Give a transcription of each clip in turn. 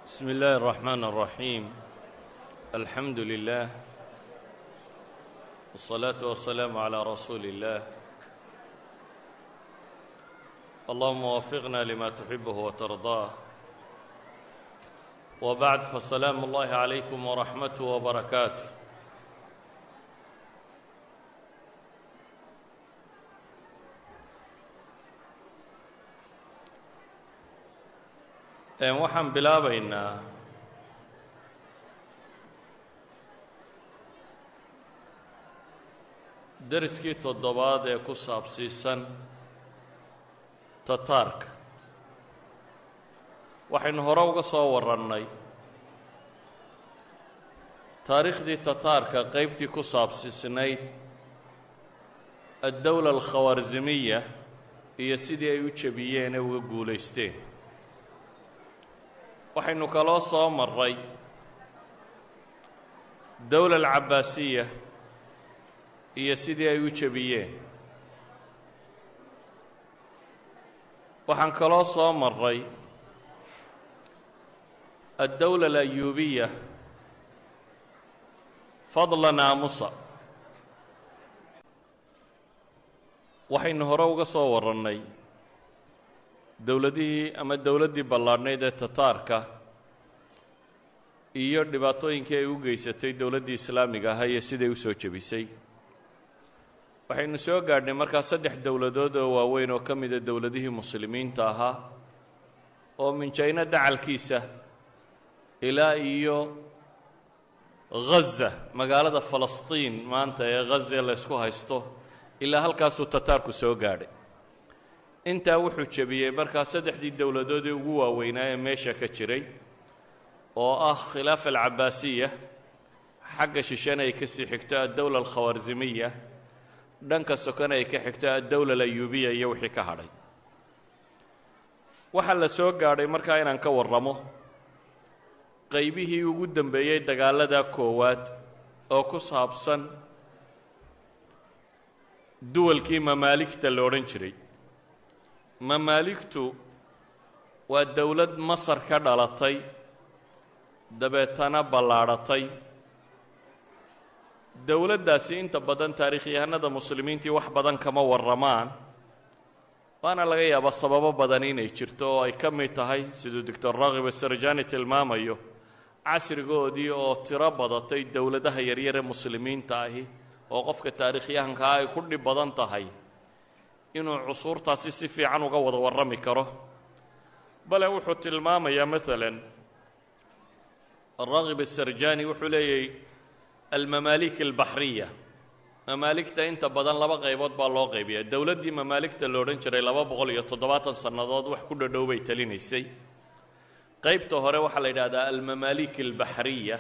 بسم الله الرحمن الرحيم الحمد لله والصلاة والسلام على رسول الله اللهم وفقنا لما تحبه وترضاه وبعد فسلام الله عليكم ورحمته وبركاته waxaan bilaabaynaa deriskii toddobaad ee ku saabsiisan tataarka waxaynu hore uga soo warrannay taariikhdii tataarka qeybtii ku saabsiisnayd addowla alkhawarsimiya iyo sidii ay u jebiyeen ee uga guulaysteen waxaynu kaloo soo marray dowla alcabbaasiya iyo sidii ay u jebiyeen waxaan kaloo soo marray addowla alayuubiya fadla naamusa waxaynu hore uga soo warrannay dowladihii ama dowladdii ballaadhnayd ee tataarka iyo dhibaatooyinkii ay u geysatay dowladdii islaamiga ahaa iyo siday u soo jebisay waxaynu soo gaadhnay markaa saddex dowladood oo waaweyn oo ka mida dowladihii muslimiinta ahaa oo minjayno dacalkiisa ilaa iyo ghaza magaalada falastiin maanta ee ghaza laysku haysto ilaa halkaasuu tataarku soo gaadhay intaa wuxuu jebiyey markaa saddexdii dowladood ee ugu waaweynaa ee meesha ka jiray oo ah khilaafa alcabbaasiya xagga shishana ay ka sii xigto addowla alkhawarsimiya dhanka sokona ay ka xigto addowla alayuubiya iyo wixii ka hadhay waxaa la soo gaadhay markaa inaan ka warramo qaybihii ugu dambeeyey dagaalada koowaad oo ku saabsan duwalkii mamaaligta la odhan jiray mamaaligtu waa dowlad masar ka dhalatay dabeetana ballaadhatay dowladdaasi inta badan taariikhyahanada muslimiintii wax badan kama warramaan waana laga yaabaa sababo badan inay jirto oo ay ka mid tahay siduu doctor raakib asarjani tilmaamayo casrigoodii oo tiro badatay dowladaha yaryare muslimiinta ahi oo qofka taariikhyahankaa ay ku dhib badan tahay inuu cusuurtaasi si fiican uga wada warrami karo bale wuxuu tilmaamayaa maalan araakib asarjani wuxuu leeyahy almamaalik albaxriya mamaaligta inta badan laba qaybood baa loo qaybiya dowladdii mamaaligta la odhan jiray laba boqol iyo toddobaatan sannadood wax ku dhadhow bay talinaysay qaybta hore waxaa la yidhahdaa almamaalik albaxriya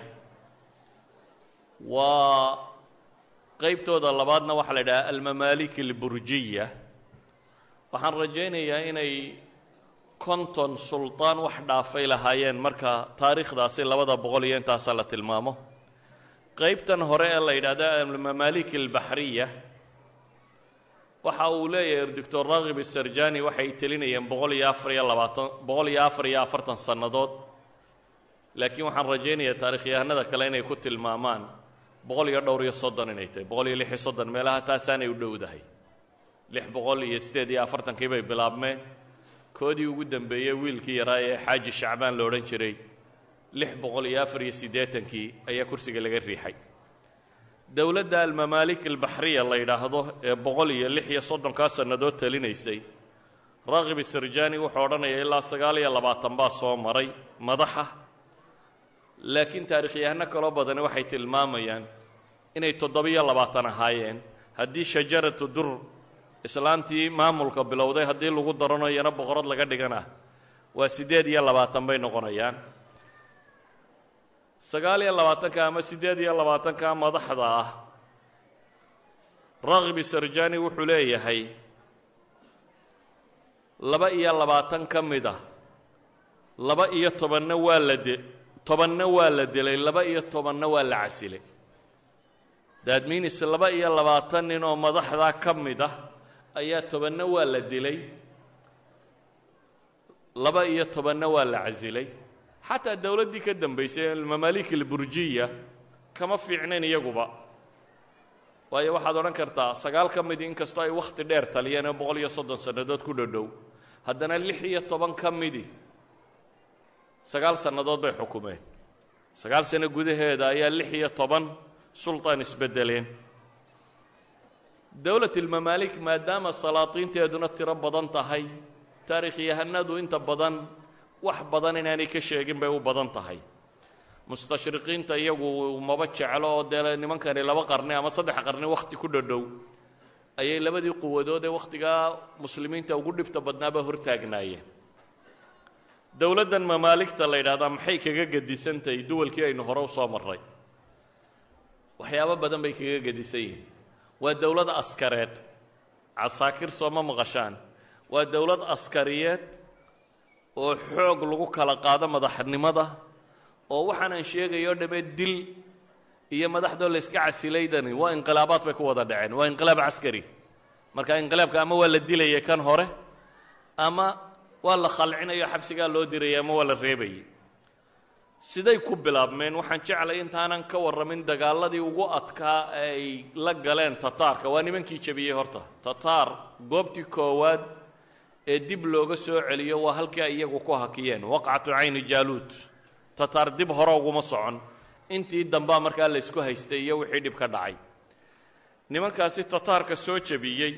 waa qaybtooda labaadna waxaa la yidhahdaa almamaalik alburjiya waxaan rajaynayaa inay konton sultaan wax dhaafay lahaayeen marka taariikhdaasi labada boqol iyo intaasa la tilmaamo qaybtan hore ee la yidhaahda almamaalik albaxriya waxa uu leeyahay doctor raakib asarjani waxay telinayeen boqol iyo afar iyo labaatan boqol iyo afar iyo afartan sannadood laakiin waxaan rajaynayaa taarikhyahanada kale inay ku tilmaamaan boqol iyo dhowr iyo soddon inay tahay boqol iyo lix iyo soddon meelaha taasaanay u dhowdahay lix boqol iyo siddeed iyo afartankii bay bilaabmeen koodii ugu dambeeyey wiilkii yaraa ee xaaji shacbaan la odhan jiray lix boqol iyo afar iyo siddeetankii ayaa kursiga laga riixay dowladda almamaalik albaxriya la yidhaahdo ee boqol iyo lix iyo soddonkaa sannadood talinaysay raakib isarjani wuxuu odhanayaa ilaa sagaal iyo labaatan baa soo maray madaxa laakiin taariikhyahano kaloo badani waxay tilmaamayaan inay toddobiyo labaatan ahaayeen haddii shajaratu dur islaantii maamulka bilowday haddii lagu darano iyana boqorad laga dhigana waa siddeed iyo labaatan bay noqonayaan sagaal iyo labaatanka ama siddeed iyo labaatanka madaxda ah raakib isarjani wuxuu leeyahay laba iyo labaatan ka mid ah laba iyo tobanna waa la de tobanna waa la dilay laba iyo tobanna waa la casilay daadmiinis laba iyo labaatan nin oo madaxdaa ka mid ah ayaa tobanna waa la dilay laba iyo tobanna waa la casilay xataa dowladdii ka dambaysay almamaalik alburjiya kama fiicnayn iyaguba waayo waxaad odhan kartaa sagaal ka midii inkastoo ay wakhti dheer taliyeen oo boqol iyo soddon sannadood ku dhodhow haddana lix iyo toban ka midi sagaal sannadood bay xukumeen sagaal sano gudaheeda ayaa lix iyo toban sultaan isbeddeleen dowlatilmamaalik maadaama salaatiinteeduna tiro badan tahay taarikhyahanadu inta badan wax badan inaanay ka sheegin bay u badan tahay mustashriqiinta iyagu maba jeclo oo dee nimankani laba qarni ama saddex qarni wakhti ku dhodhow ayay labadii quwadood ee wakhtigaa muslimiinta ugu dhibta badnaaba hortaagnaayeen dowladdan mamaaligta la yidhahdaa maxay kaga gedisantahay duwalkii aynu hore u soo marray waxyaabo badan bay kaga gedisan yihiin waa dowlad askareed casaakir sooma maqashaan waa dowlad askariyeed oo xoog lagu kala qaado madaxnimada oo waxaanaan sheegayo dhamme dil iyo madaxdoo layska casilaydani waa inqilaabaad bay ku wada dhaceen waa inqilaab caskari marka inqilaabka ama waa la dilayay kan hore ama waa la khalcinayo xabsigaa loo dirayay ama waa la reebayay siday ku bilaabmeen waxaan jeclay intaanan ka warramin dagaaladii ugu adkaa ay la galeen tataarka waa nimankii jebiyey horta tataar goobtii koowaad ee dib looga soo celiyo waa halkii ay iyagu ku hakiyeen waqcatu cayni jaaluud tataar dib hore uguma socon intii dambaa markaa laysku haystay iyo wixii dhib ka dhacay nimankaasi tataarka soo jebiyey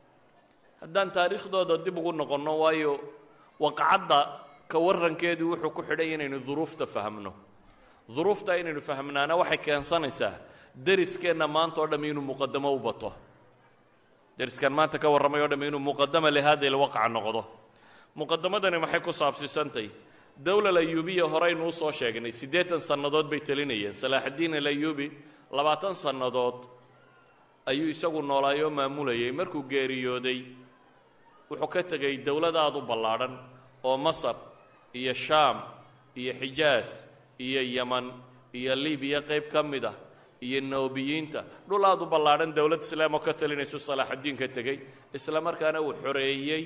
haddaan taariikhdooda dib ugu noqonno waayo waqcadda ka warrankeedu wuxuu ku xidhay inaynu duruufta fahmno duruufta inaynu fahmnaana waxay keensanaysaa deriskeenna maanta o dhamm inuu muqadamo u bato deriskan maanta ka warramay o dhamm inuu muqadama lihaada ilwaqca noqdo muqadamadani maxay ku saabsiisantay dowlal ayuubiya horeynu u soo sheegnay siddeetan sannadood bay telinayeen salaaxaddiin alayuubi labaatan sannadood ayuu isagu noolaayoo maamulayay markuu geeriyooday wuxuu ka tegay dowlad aada u ballaadhan oo masar iyo shaam iyo xijaas iyo yeman iyo libiya qayb ka mid ah iyo noobiyiinta dhul aada u ballaadhan dowlad islaam oo ka talinaysu salaaxaddiin ka tegey isla markaana uu xoreeyey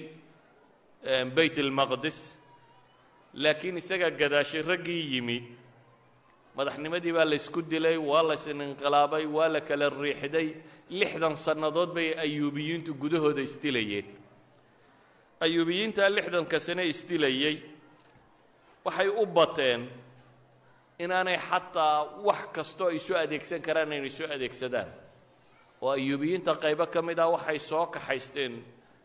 bayt almaqdis laakiin isagaa gadaashay raggii yimi madaxnimadii baa la ysku dilay waa la isinqilaabay waa la kala riixday lixdan sannadood bay ayuubiyiintu gudahooda isdilayeen ayuubiyiintaa lixdanka sane isdilayey waxay u bateen inaanay xataa wax kastoo ay soo adeegsan karaan inay soo adeegsadaan oo ayuubiyiinta qaybo ka mid ah waxay soo kaxaysteen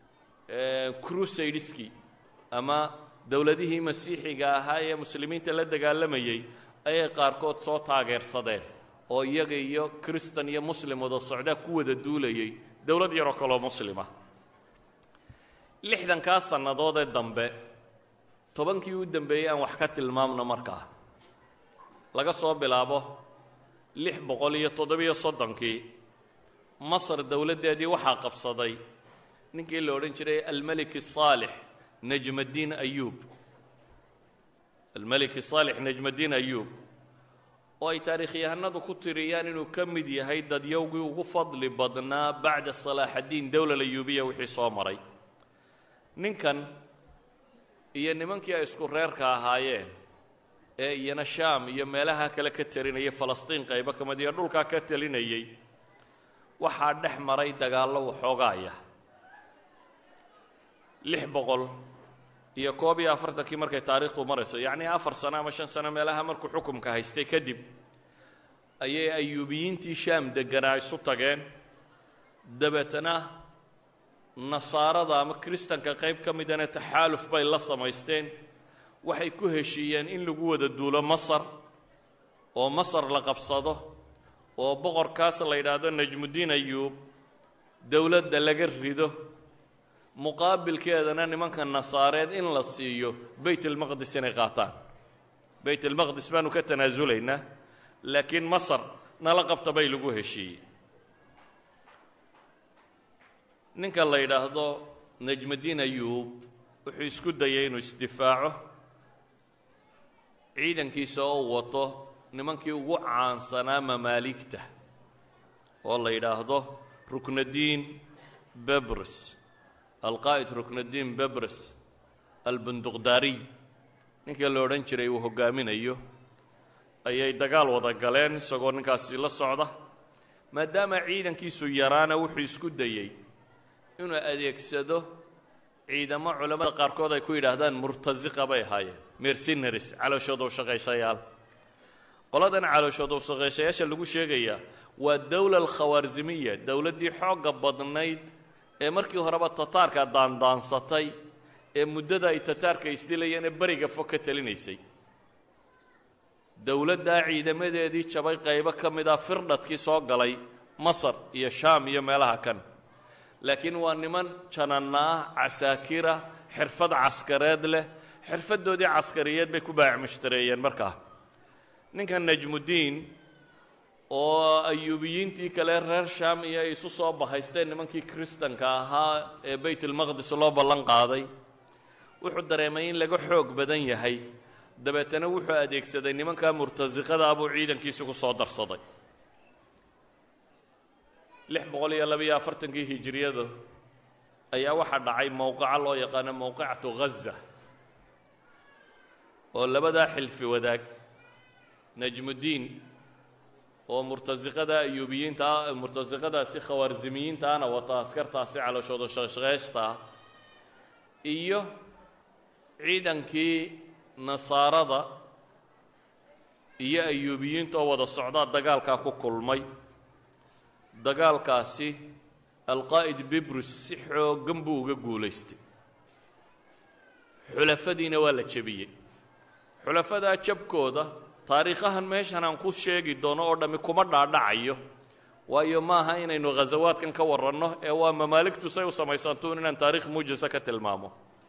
crusadeski ama dowladihii masiixiga ahaa ee muslimiinta la dagaalamayey ayay qaarkood soo taageersadeen oo iyaga iyo kristan iyo muslim wada socdaa ku wada duulayay dowlad yaroo kaloo muslima lixdankaa sannadoodee dambe tobankii u dambeeyey aan wax ka tilmaamno markaa laga soo bilaabo lix boqol iyo toddobiyo soddonkii masar dowladdeedii waxaa qabsaday ninkii la odhan jiray almelik asaalix najmaddiin ayuub almelik saalix najmaddiin ayuub oo ay taariikhyahanadu ku tiriyaan inuu ka mid yahay dadyowgii ugu fadli badnaa bacda salaaxaddiin dowlal ayuubiya wixii soo maray ninkan iyo nimankii ay isku reerka ahaayeen ee iyana shaam iyo meelaha kale ka talinayay falastiin qaybo ka mid iyo dhulkaa ka talinayey waxaa dhex maray dagaallo waxoogaaya lix boqol iyo koob iyo afartankii markay taariikhdu marayso yacnii afar sano ama shan sano meelaha markuu xukumka haystay kadib ayay ayuubiyiintii shaam degganaa isu tageen dabeetana nasaarada ama kristanka qayb ka midana taxaaluf bay la samaysteen waxay ku heshiiyeen in lagu wada duulo masar oo masar la qabsado oo boqorkaas la yidhaahdo najmuddiin ayuub dowladda laga rido muqaabilkeedana nimanka nasaareed in la siiyo bayt almaqdis inay qaataan bayt almaqdis baanu ka tanaasulaynaa laakiin masar nala qabta bay lagu heshiiyey ninka la yidhaahdo najmuddiin ayuub wuxuu isku dayay inuu isdifaaco ciidankiisa oo wato nimankii ugu caansanaa mamaaligta oo la yidhaahdo ruknadiin bebrs alqaa'id ruknadiin bebres albunduqdaariy ninka la odhan jiray uu hoggaaminayo ayay dagaal wada galeen isagoo ninkaasi la socda maadaama ciidankiisu yaraana wuxuu isku dayey inuu adeegsado ciidamo culammada qaarkood ay ku yidhaahdaan murtasiqa bay ahaayeen mercenaries calooshooda u shaqayshayaal qoladan calooshooda u shaqayshayaasha lagu sheegayaa waa dowla alkhawaarsimiya dowladdii xoogga badnayd ee markii horeba tataarka daandaansatay ee muddada ay tataarka isdilayeen ee beriga fog ka talinaysay dowladdaa ciidamadeedii jabay qaybo ka mid ah firdhadkii soo galay masar iyo shaam iyo meelaha kan laakiin waa niman jananna ah casaakira xirfad caskareed leh xirfaddoodii caskariyeed bay ku baac mushtareeyeen markaa ninka najmudiin oo ayuubiyiintii kale reer shaam iyo ay isu soo bahaysteen nimankii kristanka ahaa ee baytulmaqdis loo ballan qaaday wuxuu dareemay in laga xoog badan yahay dabeetana wuxuu adeegsaday nimankaa murtasiqada buu ciidankiisi ku soo darsaday lix boqol iyo labiyo afartankii hijiriyadu ayaa waxaa dhacay mowqaca loo yaqaano mowqacatu ghaza oo labadaa xilfi wadaag najmudiin oo murtasiqada ayuubiyiinta murtasiqadaasi khawaarsimiyiintaana wata askartaasi calooshooda shaqshaqeeshta ah iyo ciidankii nasaarada iyo ayuubiyiinta oo wada socdaa dagaalkaa ku kulmay dagaalkaasi alqaa'id bibrus si xooggan buu uga guulaystay xulafadiina waa la jebiyey xulafadaa jabkooda taariikhahan meeshan aan ku sheegi doono oo dhammi kuma dhaadhacayo waayo maaha inaynu khasawaadkan ka warranno ee waa mamaaligtu say u samaysantuun inaan taarikh muujisa ka tilmaamo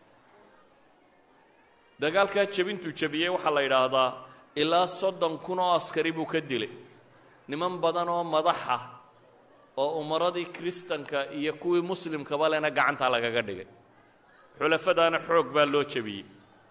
dagaalkaa jebintuu jebiyey waxaa la yidhaahdaa ilaa soddon kun oo askari buu ka dilay niman badan oo madaxa oo umaradii kristanka iyo kuwii muslimkaba lena gacantaa lagaga dhigay xulafadaana xoog baa loo jebiyey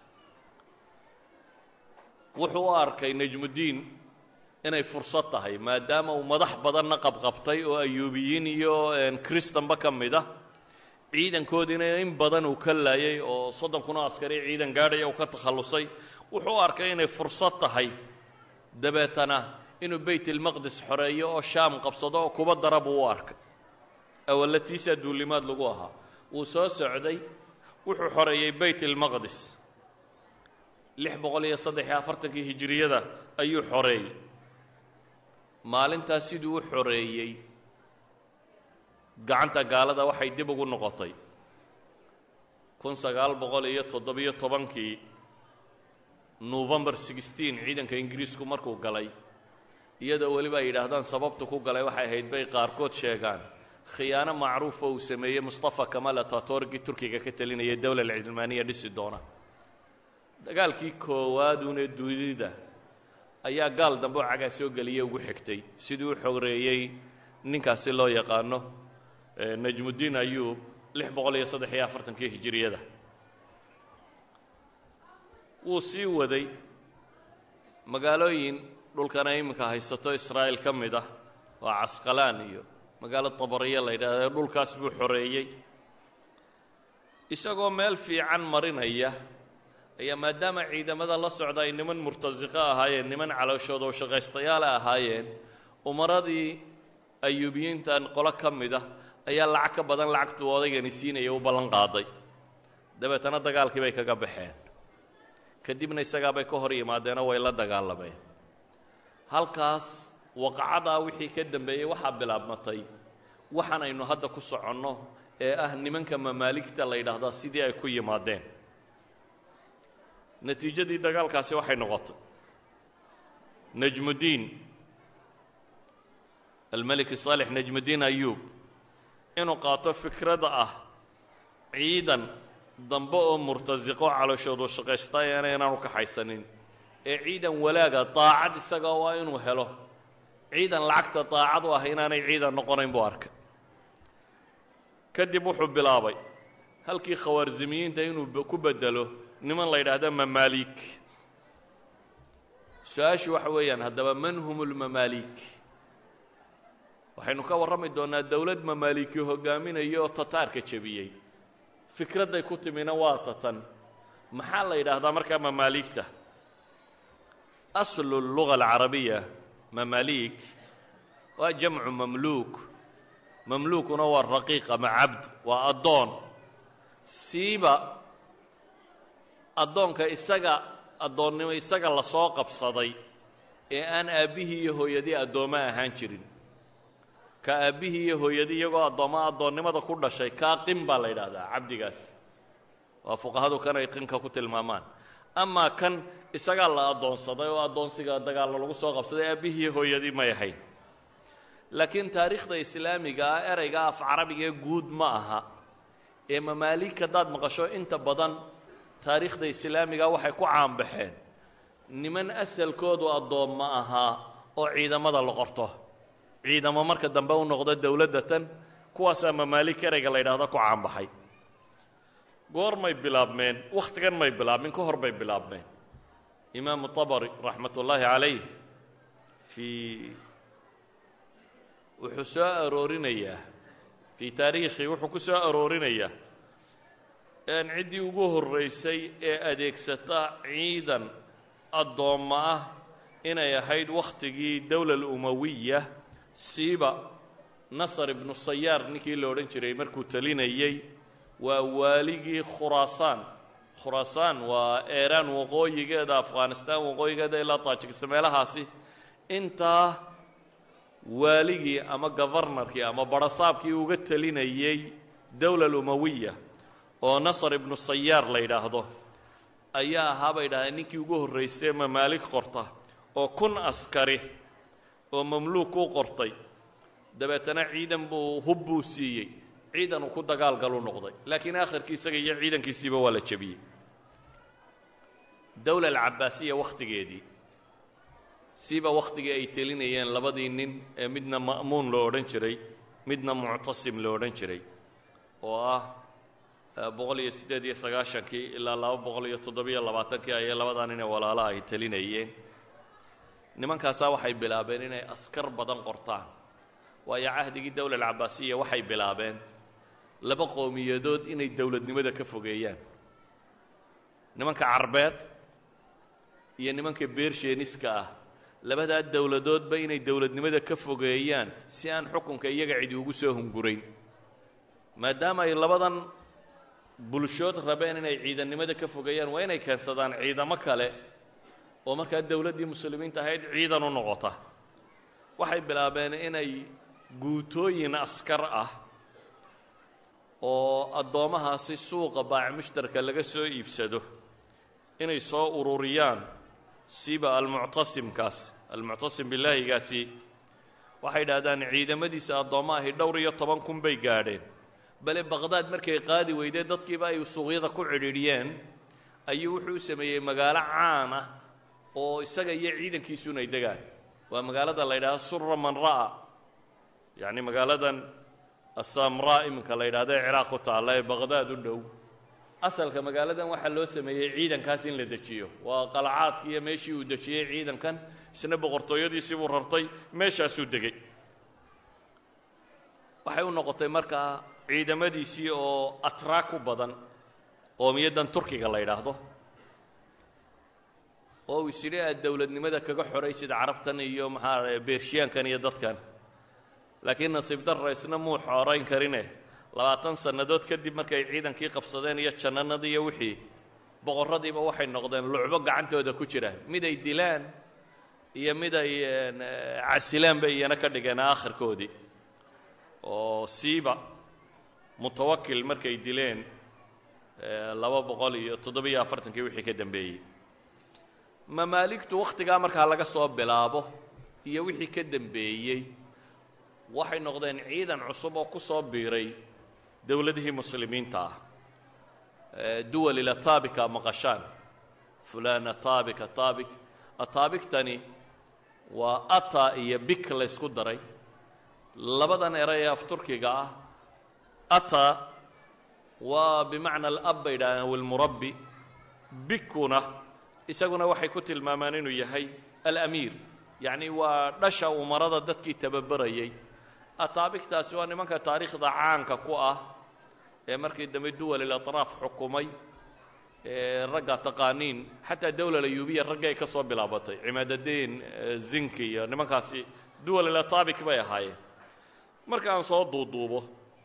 wuxuu u arkay najmudiin inay fursad tahay maadaama uu madax badanna qabqabtay oo ayuubiyiin iyo kristanba ka mid ah ciidankoodiina in badan uu ka laayay oo soddon kun oo askari ciidan gaadhaya uu ka takhallusay wuxuu u arkay inay fursad tahay dabeetana inuu baytilmaqdis xoreeyo oo shaam qabsado oo kuba dara buu u arkay awallatiisaa duulimaad lagu ahaa wuu soo socday wuxuu xoreeyey baytilmaqdis lix boqol iyo saddex iyo afartankii hijiriyada ayuu xoreeyey maalintaas siduu u xoreeyey gacanta gaalada waxay dib ugu noqotay kun sagaal boqol iyo toddobiyo tobankii november sixteen ciidanka ingiriisku markuu galay iyadoo weliba ay yidhaahdaan sababtu ku galay waxay ahayd bay qaarkood sheegaan khiyaano macruufa uu sameeyey mustafa kamal atatorgii turkiga ka talinayay dowla alcilmaaniya dhisi doona dagaalkii koowaadune dunida ayaa gaal dambe oo cagaa soo geliye ugu xigtay siduu u xoreeyey ninkaasi loo yaqaano najmudiin ayuub lix boqol iyo saddex iyo afartankii hijiriyada wuu sii waday magaalooyin dhulkana iminka haysato israa'iil ka mid ah waa casqalaan iyo magaalo tabariya la yidhahda dhulkaas buu xoreeyey isagoo meel fiican marinaya ayaa maadaama ciidamada la socda ay niman murtasiqo ahaayeen niman calooshooda oo shaqaystayaala ahaayeen umaradii ayuubiyiintan qolo ka mid ah ayaa lacag ka badan lacagtuu odaygani siinaya u ballan qaaday dabeetana dagaalkii bay kaga baxeen kadibna isagaabay ka hor yimaadeenoo way la dagaalameen halkaas waqacadaa wixii ka dambeeyey waxaa bilaabmatay waxaan aynu hadda ku soconno ee ah nimanka mamaaligta la yidhaahdaa sidii ay ku yimaadeen natiijadii dagaalkaasi waxay noqotay najmudiin almeliki saalex najmudiin ayuub inuu qaato fikrada ah ciidan dambe oo murtasiqo calooshoodu shaqaystaayana inaanu kaxaysanin ee ciidan walaaga daacad isaga waa inuu helo ciidan lacagta daacad u ah inaanay ciidan noqonayn buu arkay kadib wuxuu bilaabay halkii khawaarsimiyiinta inuu ku bedelo niman la yidhaahda mamaaliik su-aashu waxa weeyaan haddaba man hum lmamaaliik waxaynu ka warrami doonnaa dowlad mamaaliiki hogaaminaya oo tataarka jebiyey fikradday ku timina waa tatan maxaa la yidhaahdaa markaa mamaaligta aslu luga alcarabiya mamaaliig waa jamcu mamluuk mamluukuna waa raqiiq ama cabd waa addoon siiba addoonka isaga addoonnimo isaga lasoo qabsaday ee aan aabbihii iyo hooyadii addoommo ahaan jirin ka aabbihii iyo hooyadii iyagoo addoommo addoonnimada ku dhashay kaa qin baa la yidhaahdaa cabdigaas waa fuqahadu kan ay qinka ku tilmaamaan amaa kan isagaa la addoonsaday oo addoonsiga dagaalla lagu soo qabsaday aabbihii iyo hooyadii may ahayn laakiin taariikhda islaamiga ah ereyga af carabigee guud ma aha ee mamaaliig haddaad maqasho inta badan taariikhda islaamiga waxay ku caanbaxeen niman asalkoodu addoomma ahaa oo ciidamada la qorto ciidamo marka dambe u noqda dowladda tan kuwaasaa mamaaliig ereyga la yidhaahdo ku caanbaxay goormay bilaabmeen wakhtigan may bilaabmin ka hor bay bilaabmeen imaamu tabari raxmat ullaahi calayh fii wuxuu soo aroorinayaa fii taariikhi wuxuu ku soo aroorinayaa ciddii ugu horraysay ee adeegsata ciidan addoommo ah inay ahayd wakhtigii dowla alumawiya siiba nasar ibnu sayaar ninkii la odhan jiray markuu talinayey waa waaligii khuraasaan khuraasaan waa eeraan waqooyigeeda afghanistaan waqooyigeeda ilaa taajikista meelahaasi intaa waaligii ama govarnarkii ama barasaabkii uga talinayey dowla alumawiya oo nasar ibnu sayaar la yidhaahdo ayaa ahaa bay dhahdeen ninkii ugu horraysay mamaalig qorta oo kun askari oo mamluuk u qortay dabeetana ciidan buu hub buu siiyey ciidan uu ku dagaalgalu noqday laakiin aakhirkii isaga iyo ciidankiisiiba waa la jebiyey dowla alcabaasiya wakhtigeedii siiba wakhtigii ay telinayeen labadii nin ee midna ma'muun loo odhan jiray midna muctasim loo odhan jiray oo ah boqol iyo siddeed iyo sagaashankii ilaa laba boqol iyo toddobiyo labaatankii ayay labadaa nin ee walaalaha ay telinayeen nimankaasaa waxay bilaabeen inay askar badan qortaan waayo cahdigii dowla alcabaasiya waxay bilaabeen laba qowmiyadood inay dowladnimada ka fogeeyaan nimanka carbeed iyo nimanka beersheeniska ah labadaa dowladoodba inay dowladnimada ka fogeeyaan si aan xukunka iyaga cidi ugu soo hungurayn maadaama ay labadan bulshood rabeen inay ciidannimada ka fogeeyaan waa inay keensadaan ciidamo kale oo markaa dowladdii muslimiinta ahayd ciidan u noqota waxay bilaabeen inay guutooyin askar ah oo addoommahaasi suuqa baaci mushtarka laga soo iibsado inay soo ururiyaan siba almuctasimkaas almuctasim bilaahigaasi waxay idhahdaan ciidamadiisa addoomma ahi dhowr iyo toban kun bay gaadheen bale baqhdaad markay qaadi weydee dadkiiba ay suuqyada ku cidhiidhiyeen ayuu wuxuu u sameeyey magaalo caan ah oo isaga iyo ciidankiisu inay degaan waa magaalada la yidhahdo sura man ra'a yacni magaaladan asamraa iminka la yidhahdo ee ciraaq ku taalla ee baqhdaad u dhow asalka magaaladan waxaa loo sameeyey ciidankaas in la dejiyo waa qalcaadkii iyo meeshii uu dejiyey ciidankan isna boqortooyadiisii buu rartay meeshaasuu degey waxay u noqotay markaa ciidamadiisii oo atraa ku badan qoomiyaddan turkiga la yidhaahdo oo uu isidhi aad dowladnimada kaga xoraysid carabtan iyo maxaa beershiyaankan iyo dadkan laakiin nasiib darra isna muu xorayn karine labaatan sannadood kadib markay ciidankii qabsadeen iyo jannanadii iyo wixii boqorradiiba waxay noqdeen lucbo gacantooda ku jira mid ay dilaan iyo mid ay casilaan bay iyana ka dhigeen aakhirkoodii oo siiba mutawakil markay dileen laba boqol iyo toddobiyo afartankii wixii ka dambeeyey mamaaligtu wakhtigaa markaa laga soo bilaabo iyo wixii ka dambeeyey waxay noqdeen ciidan cusub oo ku soo biiray dowladihii muslimiinta ah duwal ila taabika maqashaan fulaan ataabik ataabik ataabigtani waa ata iyo bik la ysku daray labadan eray ee af turkiga ah ata waa bimacna alab bay yidhahdeen walmurabbi bikuna isaguna waxay ku tilmaamaan inuu yahay alamiir yacni waa dhasha umarada dadkii tababarayay ataabigtaasi waa nimanka taariikhda caanka ku ah ee markii dambe duwal ilatraaf xukumay ragga taqaaniin xataa dowla ayuubiya raggay ka soo bilaabatay cimaadadiin zinki iyo nimankaasi duwalilatabic bay ahaayeen markaan soo duuduubo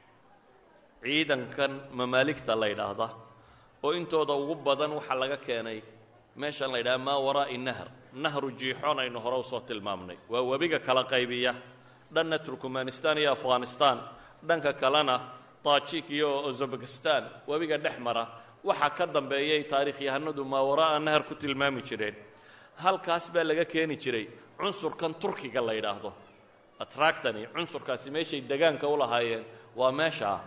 ciidankan mamaaligta la yidhaahda oo intooda ugu badan waxaa laga keenay meeshan la yidhaha maa waraa'i nahr nahru jiixoon aynu hore usoo tilmaamnay waa webiga kala qaybiya dhanna turkmanistan iyo afghanistan dhanka kalena tajik iyo uzbekistan webiga dhex mara waxaa ka dambeeyay taarikhyahanadu maa waraa'a nahar ku tilmaami jireen halkaas baa laga keeni jiray cunsurkan turkiga la yidhaahdo atractani cunsurkaasi meeshay degaanka u lahaayeen waa meeshaa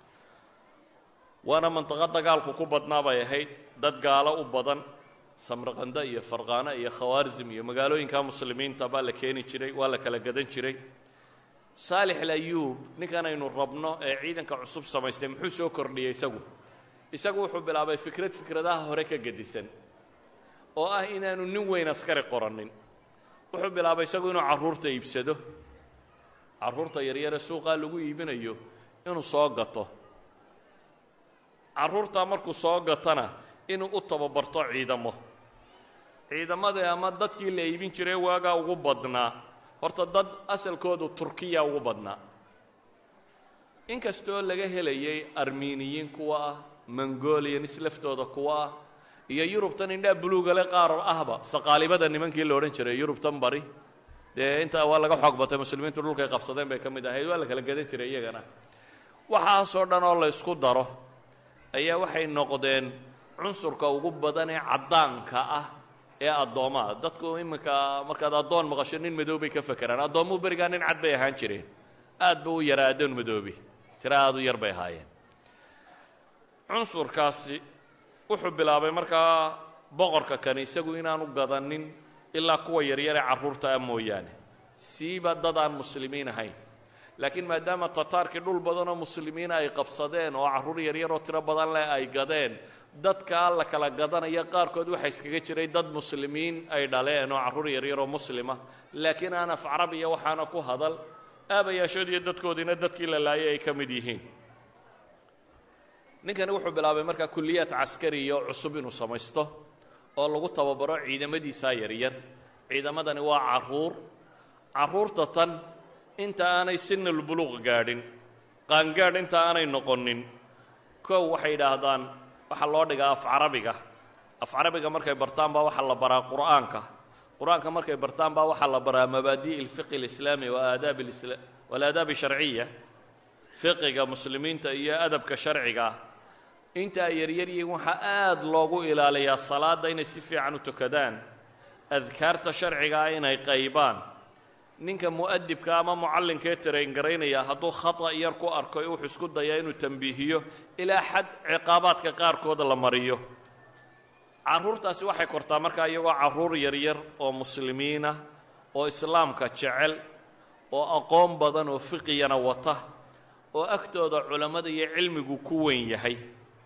waana mantiqo dagaalku ku badnaa bay ahayd dad gaalo u badan samraqanda iyo farqaano iyo khawaarzim iyo magaalooyinka muslimiinta baa la keeni jiray waa la kala gadan jiray saalix alayuub ninkan aynu rabno ee ciidanka cusub samaystay muxuu soo kordhiyey isagu isagu wuxuu bilaabay fikrad fikradaha hore ka gedisan oo ah inaanu nin weyn askari qoranin wuxuu bilaabay isagu inuu carruurta iibsado carruurta yaryare suuqaa lagu iibinayo inuu soo gato carruurtaa markuu soo gatana inuu u tababarto ciidamo ciidamadii ama dadkii la iibin jiray waagaa ugu badnaa horta dad asalkoodu turkiya ugu badnaa inkastoo laga helayay armeniyiin kuwa ah mongolianis laftooda kuwa ah iyo yurubtan indhaa buluugale qaar ahba saqaalibada nimankii la odhan jiray yurubtan bari dee intaa waa laga xoog batay muslimiintu dhulkay qabsadeen bay ka mid ahayd waa la kala gadan jiray iyagana waxaasoo dhan oo la ysku daro ayaa waxay noqdeen cunsurka ugu badan ee caddaanka ah ee addoomaha dadku iminka markaad addoon maqasho nin madow bay ka fekeraan addoomuhu berigaa nin cad bay ahaan jireen aad ba u yaraa addoon madoobi tira aad u yar bay ahaayeen cunsurkaasi wuxuu bilaabay markaa boqorka kani isagu inaanu gadanin ilaa kuwa yaryare carruurta ah mooyaane siiba dad aan muslimiin ahayn laakiin maadaama tataarkii dhul badanoo muslimiina ay qabsadeen oo carruur yaryaroo tiro badan leh ay gadeen dadkaa la kala gadanaya qaarkood waxaa iskaga jiray dad muslimiin ay dhaleen oo carruur yaryaroo muslima laakiin aan af carabiya waxaana ku hadal aabayaashood iyo dadkoodiina dadkii la laayay ay ka mid yihiin ninkani wuxuu bilaabay markaa kulliyaad caskariya oo cusub inuu samaysto oo lagu tababaro ciidamadiisaa yaryar ciidamadani waa carruur carruurta tan inta aanay sinalbuluuq gaadhin qaangaadh inta aanay noqonin kow waxay yidhaahdaan waxaa loo dhigaa af carabiga af carabiga markay bartaan baa waxaa la baraa qur'aanka qur-aanka markay bartaan baa waxaa la baraa mabaadi' alfiqi alislaami waaadaab walaadaab sharciya fiqiga muslimiinta iyo adabka sharciga ah inta ay yaryaryihiin waxaa aad loogu ilaaliyaa salaadda inay si fiican u tukadaan adkaarta sharciga ah inay qaybaan ninka mu'adibka ama mucallinkee taraingaraynaya hadduu khata yar ku arko wuxuu isku dayaa inuu tambiihiyo ilaa xad ciqaabaadka qaarkood la mariyo carruurtaasi waxay kortaa markaa iyagoo carruur yaryar oo muslimiina oo islaamka jecel oo aqoon badan oo fiqiyana wata oo agtooda culammada iyo cilmigu ku weyn yahay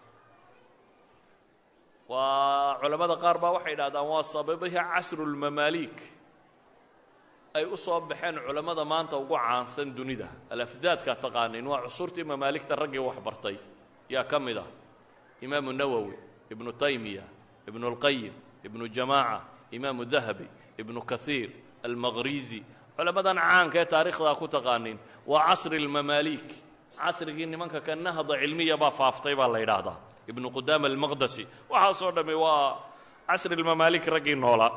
waa culammada qaar baa waxay idhahdaan waa sababihi casrulmamaaliik ay u soo baxeen culammada maanta ugu caansan dunida alafdaadka taqaaniin waa cusurtii mamaaligta raggii wax bartay yaa ka mid ah imaamu nawowi ibnu taymiya ibnu اlqayim ibnu jamaaca imaamu dahabi ibnu kahiir almaqrizi culammadan caanka ee taarikhdaa ku taqaaniin waa casri اlmamaaliik casrigii nimanka ka nahda cilmiya baa faaftay baa la yidhaahdaa ibnu qudaama almaqdasi waxaasoo dhammi waa casri اlmamaalik raggii noolaa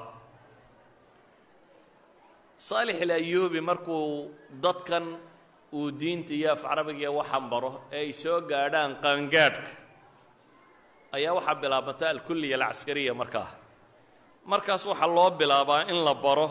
saalix alayuubi markuu dadkan uu diinta iyo af carabiga iyo waxan baro ee ay soo gaadhaan qaangaadhka ayaa waxaa bilaabanta alkulliya alcaskariya markaa markaas waxaa loo bilaabaa in la baro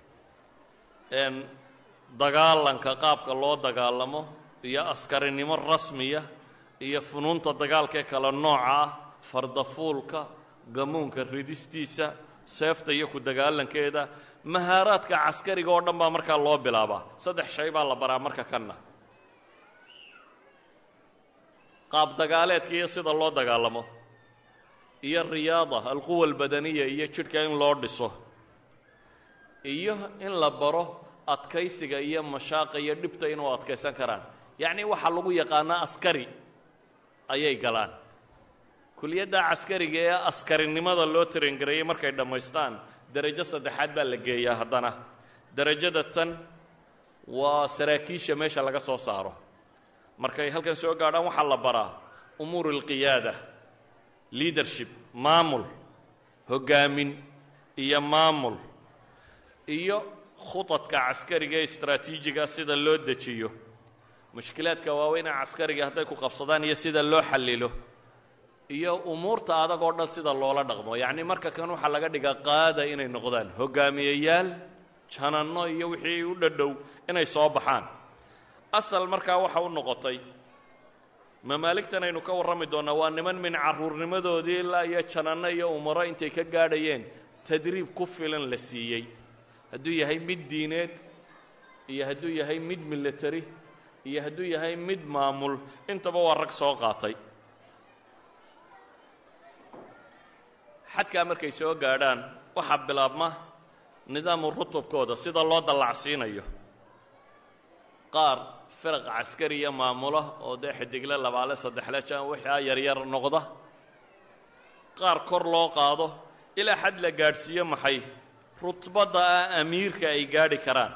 dagaalanka qaabka loo dagaalamo iyo askarinimo rasmiya iyo funuunta dagaalkee kale nooca ah fardafuulka gamuunka ridistiisa seefta iyo ku dagaalankeeda mahaaraadka caskariga oo dhan baa markaa loo bilaabaa saddex shay baa la baraa marka kanna qaab dagaaleedka iyo sida loo dagaalamo iyo riyaada alquwa albadaniya iyo jidhka in loo dhiso iyo in la baro adkaysiga iyo mashaaqa iyo dhibta inuu adkaysan karaan yacnii waxaa lagu yaqaanaa askari ayay galaan kuliyadda caskariga ee askarinimada loo tarengareeyey markay dhammaystaan derajo saddexaad baa la geeyaa haddana derajada tan waa saraakiisha meesha laga soo saaro markay halkan soo gaadhaan waxaa la baraa umuur alqiyaada leadership maamul hoggaamin iyo maamul iyo khudadka caskariga ee istraatiijiga sida loo dejiyo mushkilaadka waaweyna caskariga hadday ku qabsadaan iyo sida loo xallilo iyo umuurta adag oo dhan sida loola dhaqmo yacni marka kan waxaa laga dhigaa qaada inay noqdaan hogaamiyeyaal jananno iyo wixii u dhadhow inay soo baxaan asal markaa waxa u noqotay mamaaligtan aynu ka warrami doonnaa waa niman min carruurnimadoodii ilaa iyo jananno iyo umaro intay ka gaadhayeen tadriib ku filan la siiyey hadduu yahay mid diineed iyo hadduu yahay mid military iyo hadduu yahay mid maamul intaba waa rag soo qaatay xadkaa markay soo gaadhaan waxaa bilaabma nidaamu rutubkooda sida loo dallacsiinayo qaar firaq caskariya maamula oo dee xidigle labaale saddexle jan waxaa yaryar noqda qaar kor loo qaado ilaa xad la gaadhsiiyo maxay rutbadda ah amiirka ay gaadhi karaan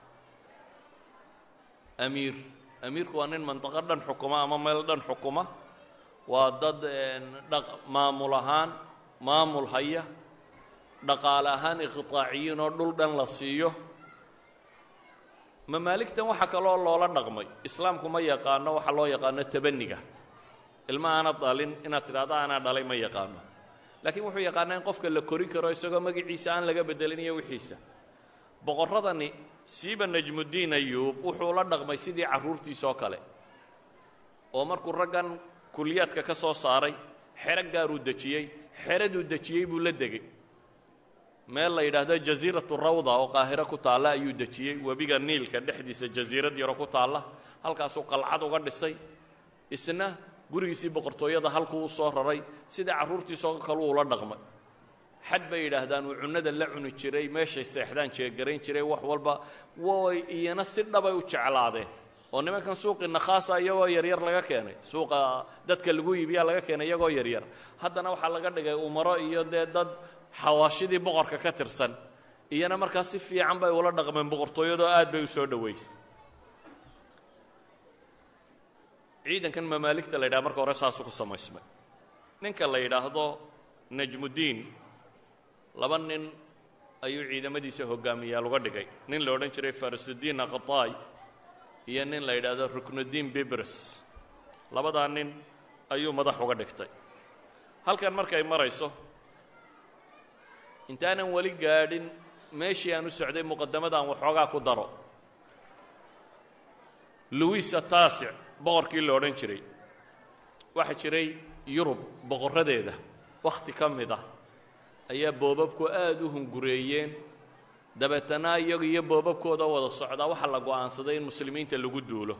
amiir amiirku waa nin mandaqo dhan xukuma ama meel dhan xukuma waa dad maamul ahaan maamul haya dhaqaale ahaan iqitaaciyiin oo dhul dhan la siiyo mamaaligtan waxaa kaloo loola dhaqmay islaamku ma yaqaano waxaa loo yaqaano tabaniga ilma aanad dhalin inaad tidhahdo anaa dhalay ma yaqaano laakiin wuxuu yaqaanaa in qofka la kori karo isagoo magaciisa aan laga bedelin iyo wixiisa boqorradani siiba najmuddiin ayuub wuxuu la dhaqmay sidii carruurtiisa oo kale oo markuu raggan kuliyaadka ka soo saaray xero gaaruu dejiyey xeraduu dejiyey buu la degey meel la yidhaahdo jasiiratu rawda oo qaahiro ku taalla ayuu dejiyey webiga niilka dhexdiisa jasiirad yaro ku taalla halkaasuu qalcad uga dhisay isna gurigiisii boqortooyada halkuu u soo raray sida carruurtiisoo kalu ula dhaqmay xad bay yidhaahdaan uu cunnada la cuni jiray meeshay seexdaan jeegarayn jiray wax walba way iyana si dhabay u jeclaadeen oo nimankan suuqii nakhaasa iyagoo yaryar laga keenay suuqa dadka lagu iibiyaa laga keenay iyagoo yaryar haddana waxaa laga dhigay umaro iyo dee dad xawaashidii boqorka ka tirsan iyana markaa si fiican bay ula dhaqmeen boqortooyadoo aad bay u soo dhowaysay ciidankan mamaaligta la yidhaha marka hore saasuu ku samaysmay ninka la yidhaahdo najmuddiin laba nin ayuu ciidamadiisa hogaamiyaal uga dhigay nin la odhan jiray farisudiin aqataay iyo nin la yidhaahdo ruknudiin bibres labadaa nin ayuu madax uga dhigtay halkan markay marayso intaanan weli gaadhin meeshii aan u socday muqadamadan waxoogaa ku daro luwis ataasic boqorkii la odhan jiray waxaa jiray yurub boqorradeeda wakhti ka mid ah ayaa boobabku aada u hungureeyeen dabeetana iyagu iyo boobabkooda wada socdaa waxaa la go'aansaday in muslimiinta lagu duulo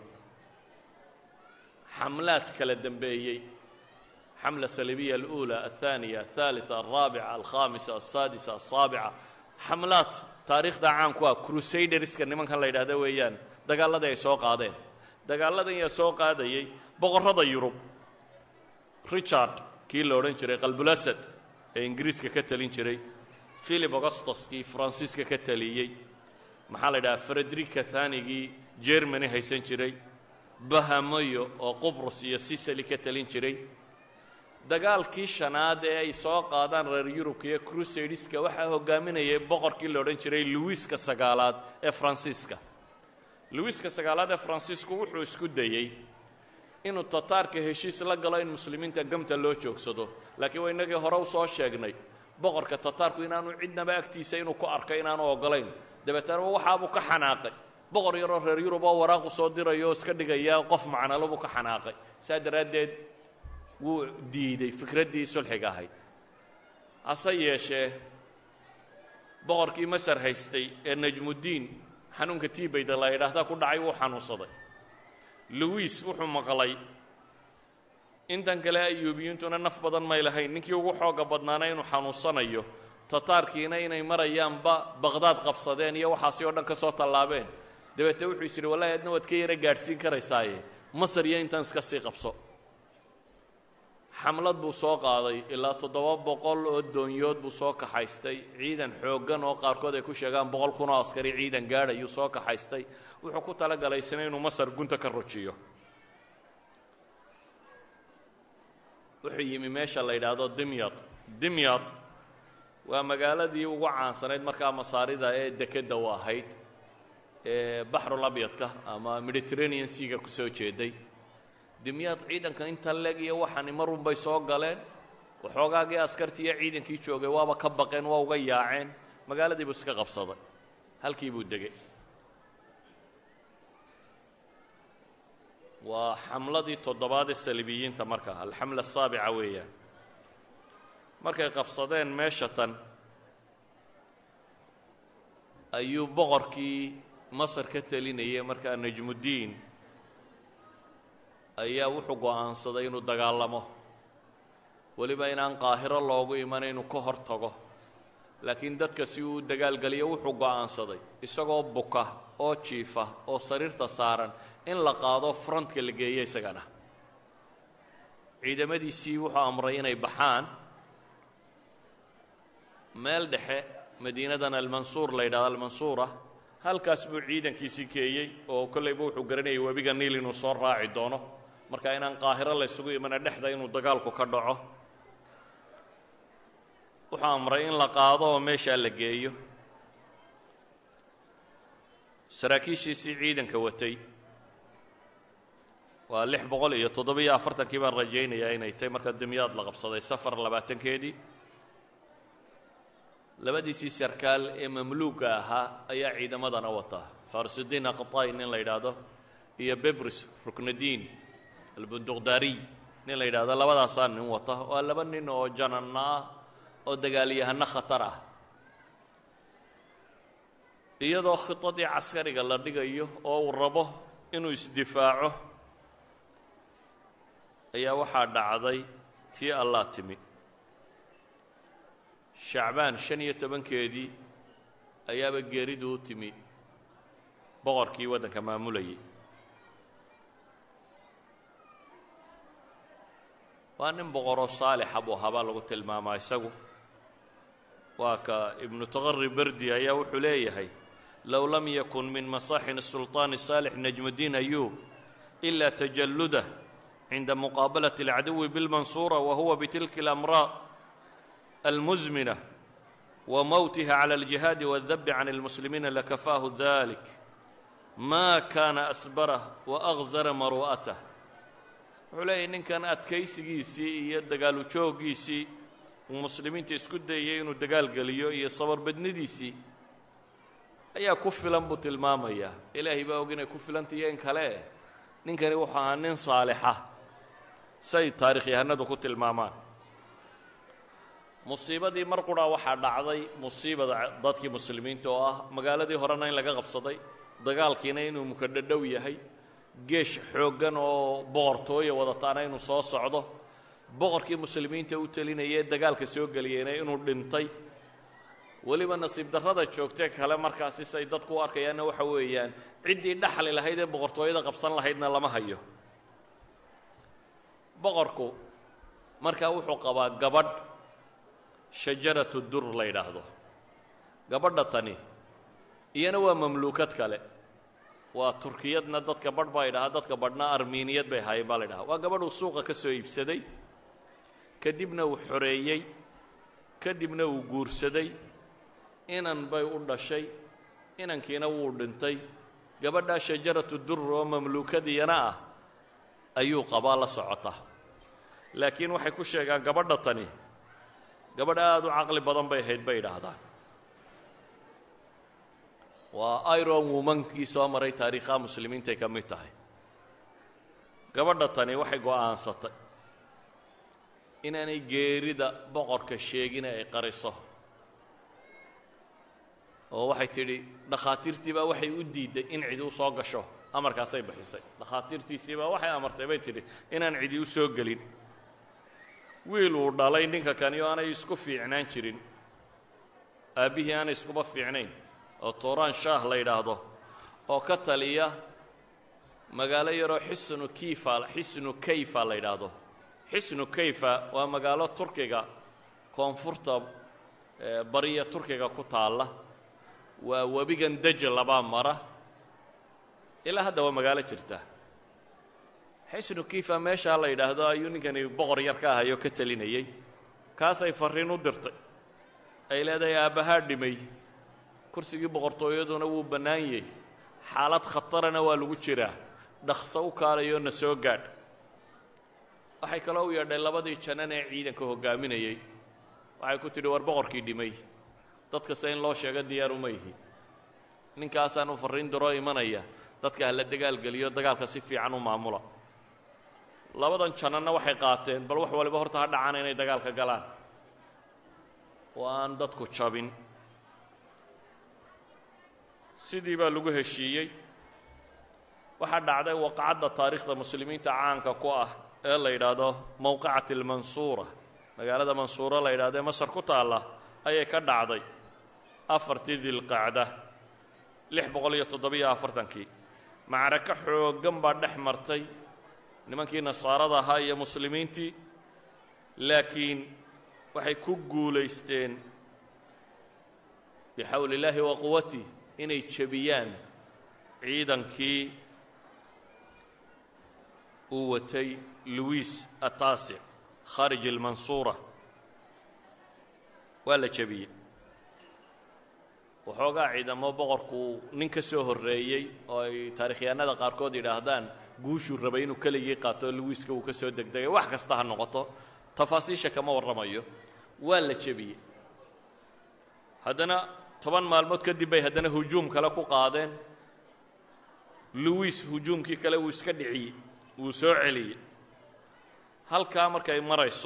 xamlaad kala dembeeyey xamla salibiya alأuulى aلثaaniya aلثaaliثa alraabica alkhamisa alsaadisa alsaabica xamlaad taariikhda caanku ah crusaderska nimankan la yidhahda weeyaan dagaalladii ay soo qaadeen dagaalladan yaa soo qaadayay boqorrada yurub richard kii la odhan jiray qalbulasad ee ingiriiska ka talin jiray philip augustus kii faransiiska ka taliyey maxaa la yidhaha frederica thanigii jermany haysan jiray bahamoyo oo qubrus iyo sicily ka talin jiray dagaalkii shanaad ee ay soo qaadaan reer yurubka iyo crusadeska waxaa hogaaminayay boqorkii la odhan jiray luwiska sagaalaad ee faransiiska luwiska sagaalaad ee faransiisku wuxuu isku dayey inuu tataarka heshiis la galo in muslimiinta gamta loo joogsado laakiin waa innagii hore u soo sheegnay boqorka tataarku inaanu cidnaba agtiisa inuu ku arkay inaanu ogolayn dabeetana waxaabuu ka xanaaqay boqor yaroo reer yurub oo waraaqu soo dirayo oo iska dhigaya qof macnalo buu ka xanaaqay saa daraaddeed wuu diiday fikraddii sulxiga ahayd hase yeeshee boqorkii masar haystay ee najmuddiin xanuunka tiibayda la yidhaahdaa ku dhacay wuu xanuunsaday luwiis wuxuu maqlay intan kale ayuubiyiintuna naf badan may lahayn ninkii ugu xooga badnaana inuu xanuunsanayo tataarkiina inay marayaanba baqhdaad qabsadeen iyo waxaasi oo dhan ka soo tallaabeen dabeetee wuxuu is yidhi wallahi adna waad ka yara gaadhsiin karaysaaye masar iyo intan iska sii qabso xamlad buu soo qaaday ilaa toddoba boqol oo doonyood buu soo kaxaystay ciidan xooggan oo qaarkood ay ku sheegaan boqol kun oo askari ciidan gaadhayuu soo kaxaystay wuxuu ku talagalay isna inuu masar gunta ka rojiyo wuxuu yimi meesha la yidhaahdo dimyad dimyad waa magaaladii ugu caansanayd markaa masaarida ee dekedda u ahayd ee baxrul abyadka ama mediterranean seaga ku soo jeeday dimyaad ciidanka inta leg iyo waxani marun bay soo galeen waxoogaagii askartii iyo ciidankii joogay waaba ka baqeen waa uga yaaceen magaaladii buu iska qabsaday halkii buu degay waa xamladii toddobaad ee salibiyiinta markaa alxamla asaabica weeyaan markay qabsadeen meesha tan ayuu boqorkii masar ka telinayay markaa najmuddiin ayaa wuxuu go'aansaday inuu dagaalamo weliba inaan qaahiro loogu iman inuu ka hor tago laakiin dadka si uu u dagaalgeliyo wuxuu go'aansaday isagoo buka oo jiifa oo sariirta saaran in la qaado frontka la geeyo isagana ciidamadiisii wuxuu amray inay baxaan meel dhexe madiinadan almansuur la yidhahdo almansuura halkaas buu ciidankiisii keeyey oo kollayba wuxuu garanayay webiga niil inuu soo raaci doono marka inaan qaahiro la ysugu imana dhexda inuu dagaalku ka dhaco wuxuu amray in la qaado oo meeshaa la geeyo saraakiishiisii ciidanka watay waa lix boqol iyo toddobiyo afartankii baan rajaynayaa inay tay marka dimyaad la qabsaday safar labaatankeedii labadiisii sarkaal ee mamluuga ahaa ayaa ciidamadana wataa farisudiin aqطay nin la yidhaahdo iyo bebris ruknadiin albunduqdaariy nin la yidhahdo labadaasaa nin wata waa laba nin oo jananna ah oo dagaalyahano khatar ah iyadoo khidadii caskariga la dhigayo oo uu rabo inuu isdifaaco ayaa waxaa dhacday tii allaa timi shacbaan shan iyo tobankeedii ayaaba geeridu u timi boqorkii waddanka maamulayay waa nin boqoroo saalixa buu ahaabaa lagu tilmaamaa isagu waa ka ibnu taqari berdi ayaa wuxuu leeyahay low lam yakun min masaaxin الsulطaan saalix najmudiin ayub إila tajalludah cinda muqaabalat اlcaduwi biاlmansuura wa huwa bitilka اlamraad almusmina wa mowtiha clى اljihaadi wاdabi can اlmuslimiina lakafaahu dalik ma kana asbarah waأغzara maru'atah wuxuu leeyahy ninkan adkaysigiisii iyo dagaalu jooggiisii uu muslimiinta isku dayay inuu dagaal geliyo iyo sabarbadnidiisii ayaa ku filan buu tilmaamayaa ilaahay baa og inay ku filantahiyo in kale ninkani wuxuu ahaa nin saalixa say taarikhyahanadu ku tilmaamaan musiibadii mar qura waxaa dhacday musiibada dadkii muslimiinta oo ah magaaladii horena in laga qabsaday dagaalkiina inuu mukadhadhow yahay geesh xooggan oo boqortooya wadataana inuu soo socdo boqorkii muslimiinta u telinayee dagaalka soo geliyeyna inuu dhintay weliba nasiib darrada joogtee kale markaasi say dadku u arkayaanna waxa weeyaan ciddii dhaxli lahayd ee boqortooyada qabsan lahaydna lama hayo boqorku markaa wuxuu qabaa gabadh shajaratu dur la yidhaahdo gabadha tani iyana waa mamluukad kale waa turkiyadna dadka badh baa idhahaa dadka badhna armiiniyad bay ahaayeen baa la ydhahaa waa gabadh uu suuqa ka soo iibsaday kadibna uu xoreeyey kadibna uu guursaday inan bay u dhashay inankiina wuu dhintay gabadhaa shajaratu dur oo mamluukadiyana ah ayuu qabaa la socota laakiin waxay ku sheegaan gabadha tani gabadh aada u caqli badan bay ahayd bay idhaahdaan waa iron womankii soo maray taariikhaha muslimiintay ka mid tahay gabadha tani waxay go'aansatay inaanay geerida boqorka sheegin ay qariso oo waxay tidhi dhakhaatiirtii baa waxay u diidday in cidi u soo gasho amarkaasay bixisay dhakhaatiirtiisii baa waxay amartay bay tidhi inaan cidi u soo gelin wiil uu dhalay ninka kani oo aanay isku fiicnaan jirin aabbihii aanay iskuba fiicnayn oo tuuraan shaah la yidhaahdo oo ka taliya magaalo yaroo xisnu kiifa xisnu kayfa la yidhaahdo xisnu kayfa waa magaalo turkiga koonfurta bariya turkiga ku taalla waa webigan deja labaa mara ilaa hadda waa magaalo jirta xisnu kiifa meeshaa la yidhaahdo ayuu ninkani boqor yar ka ahayoo ka telinayey kaasay farriin u dirtay ay leedahay aabbahaa dhimay kursigii boqortooyaduna wuu bannaan yahy xaalad khatarana waa lagu jiraa dhaqso u kaalayo na soo gaadh waxay kaloo u yeedhay labadii janan ee ciidanka hoggaaminayey waxay ku tidhi war boqorkii dhimay dad kasta in loo sheego diyaar uma yihi ninkaasaanu farriin diroo imanaya dadka ha la dagaalgeliyo dagaalka si fiican u maamula labadan jananna waxay qaateen bal wax waliba horta ha dhacaan inay dagaalka galaan oo aan dadku jabin sidii baa lagu heshiiyey waxaa dhacday waqacadda taariikhda muslimiinta caanka ku ah ee la yidhaahdo mowqicati almansuura magaalada mansuura la yidhahdo ee masar ku taalla ayay ka dhacday afartii dilqacda lix boqol iyo toddobiyo afartankii macrako xooggan baa dhex martay nimankii nasaarada ahaa iyo muslimiintii laakiin waxay ku guulaysteen bixawli illaahi wa quwatih inay jebiyaan ciidankii uu watay luwiis ataasic khaarij almansuura waa la jebiyey waxoogaa ciidamo boqorku nin ka soo horreeyey oo ay taarikhyahanada qaarkood yidhaahdaan guushuu rabay inuu keligii qaato luwiiska uu ka soo degdegay wax kasta ha noqoto tafaasiisha kama warramayo waa la jebiyey haddana toban maalmood kadib bay haddana hujuum kale ku qaadeen luwiis hujuumkii kale wuu iska dhiciyey wuu soo celiyey halkaa markay marayso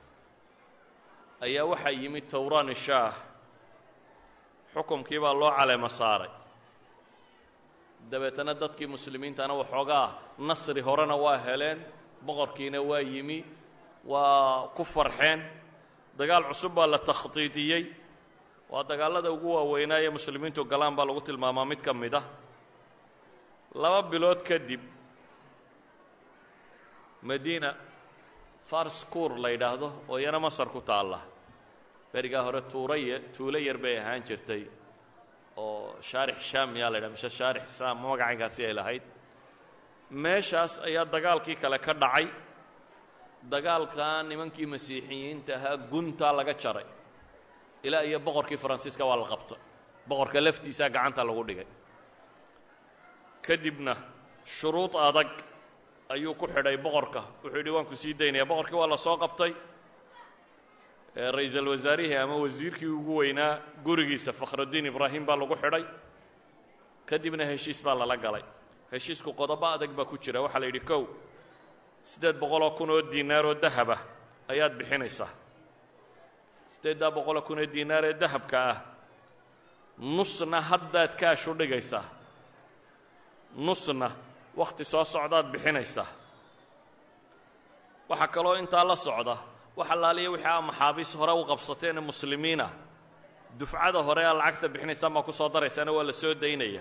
ayaa waxaa yimid towraan shaah xukumkii baa loo caleemo saaray dabeetana dadkii muslimiintana waxoogaa nasri horena waa heleen boqorkiina waa yimi waa ku farxeen dagaal cusub baa la takhdiidiyey waa dagaallada ugu waaweynaa ee muslimiintu galaan baa lagu tilmaamaa mid ka mid ah laba bilood kadib madiina farskuur la yidhaahdo oo iyana masar ku taalla berigaa hore tuuraya tuulo yar bay ahaan jirtay oo shaarix shaam yaa la yidhaha mise shaarix saam magacaynkaasi ay lahayd meeshaas ayaa dagaalkii kale ka dhacay dagaalkaa nimankii masiixiyiinta ahaa guntaa laga jaray ilaa iyo boqorkii faransiiska waa la qabtay boqorka laftiisaa gacanta lagu dhigay kadibna shuruud adag ayuu ku xidhay boqorka wuxuu yidhi waan ku sii daynaya boqorkii waa la soo qabtay ra-iisul wasaarihii ama wasiirkii ugu weynaa gurigiisa fakhrudiin ibraahim baa lagu xidhay kadibna heshiis baa lala galay heshiisku qodobo adag baa ku jira waxaa la yidhi kow siddeed boqoloo kun oo diinaar oo dahaba ayaad bixinaysaa siddeeddaa boqoloo kun oo diinaar ee dahabka ah nusna haddaad kaash u dhigaysaa nusna wakhti soo socdaad bixinaysaa waxaa kaloo intaa la socda wax allaaliya wixii aa maxaabiis hore u qabsateen ee muslimiinah dufcada hore aa lacagta bixinaysaan baa ku soo daraysaana waa la soo daynaya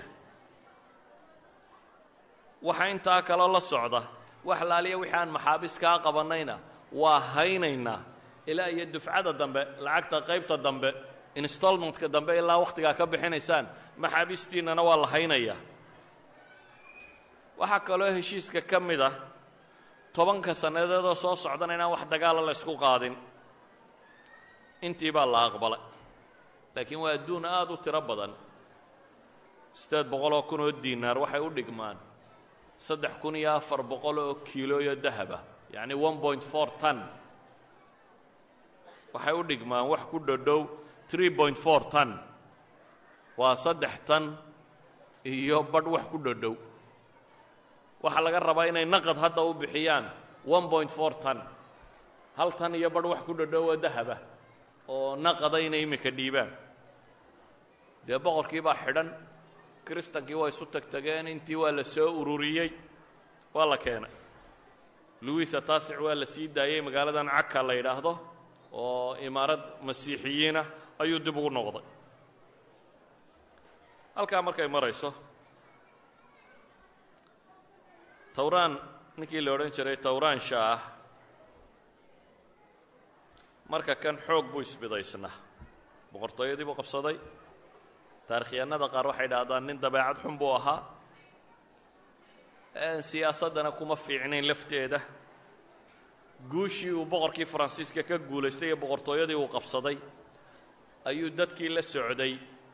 waxa intaa kaloo la socda wax allaaliya wixii aan maxaabiis kaa qabannayna waa haynaynaa ilaa iyo dufcada dambe lacagta qaybta dambe instalmentka dambe ilaa wakhtigaa ka bixinaysaan maxaabiistiinnana waa la haynayaa waxaa kaloo heshiiska ka mid ah tobanka sannadeedoo soo socdana inaan wax dagaala la ysku qaadin intii baa la aqbalay laakiin waa adduun aada u tiro badan siddeed boqoloo kun oo diinaar waxay u dhigmaan saddex kun iyo afar boqol oo kiilooyo dahaba yacni one point four ton waxay u dhigmaan wax ku dhodhow tree point four ton waa saddex tan iyo badh wax ku dhodhow waxaa laga rabaa inay naqad hadda u bixiyaan one point four ton hal tan iyo badh wax ku dhodhow oo dahaba oo naqada inay iminka dhiibaan dee boqorkii baa xidhan kristankii waa isu tagtageen intii waa la soo ururiyey waa la keenay luwiisa taasic waa la sii daayey magaaladan caka la yidhaahdo oo imaarad masiixiyiinah ayuu dib ugu noqday halkaa markay marayso towraan ninkii la odhan jiray towraan shaah marka kan xoog buu isbidaysnaa boqortooyadii buu qabsaday taarikhyahanada qaar waxay dhahdaan nin dabeecad xun buu ahaa siyaasaddana kuma fiicnayn lafteeda guushii uu boqorkii faransiiska ka guulaystay ee boqortooyadii uu qabsaday ayuu dadkii la socday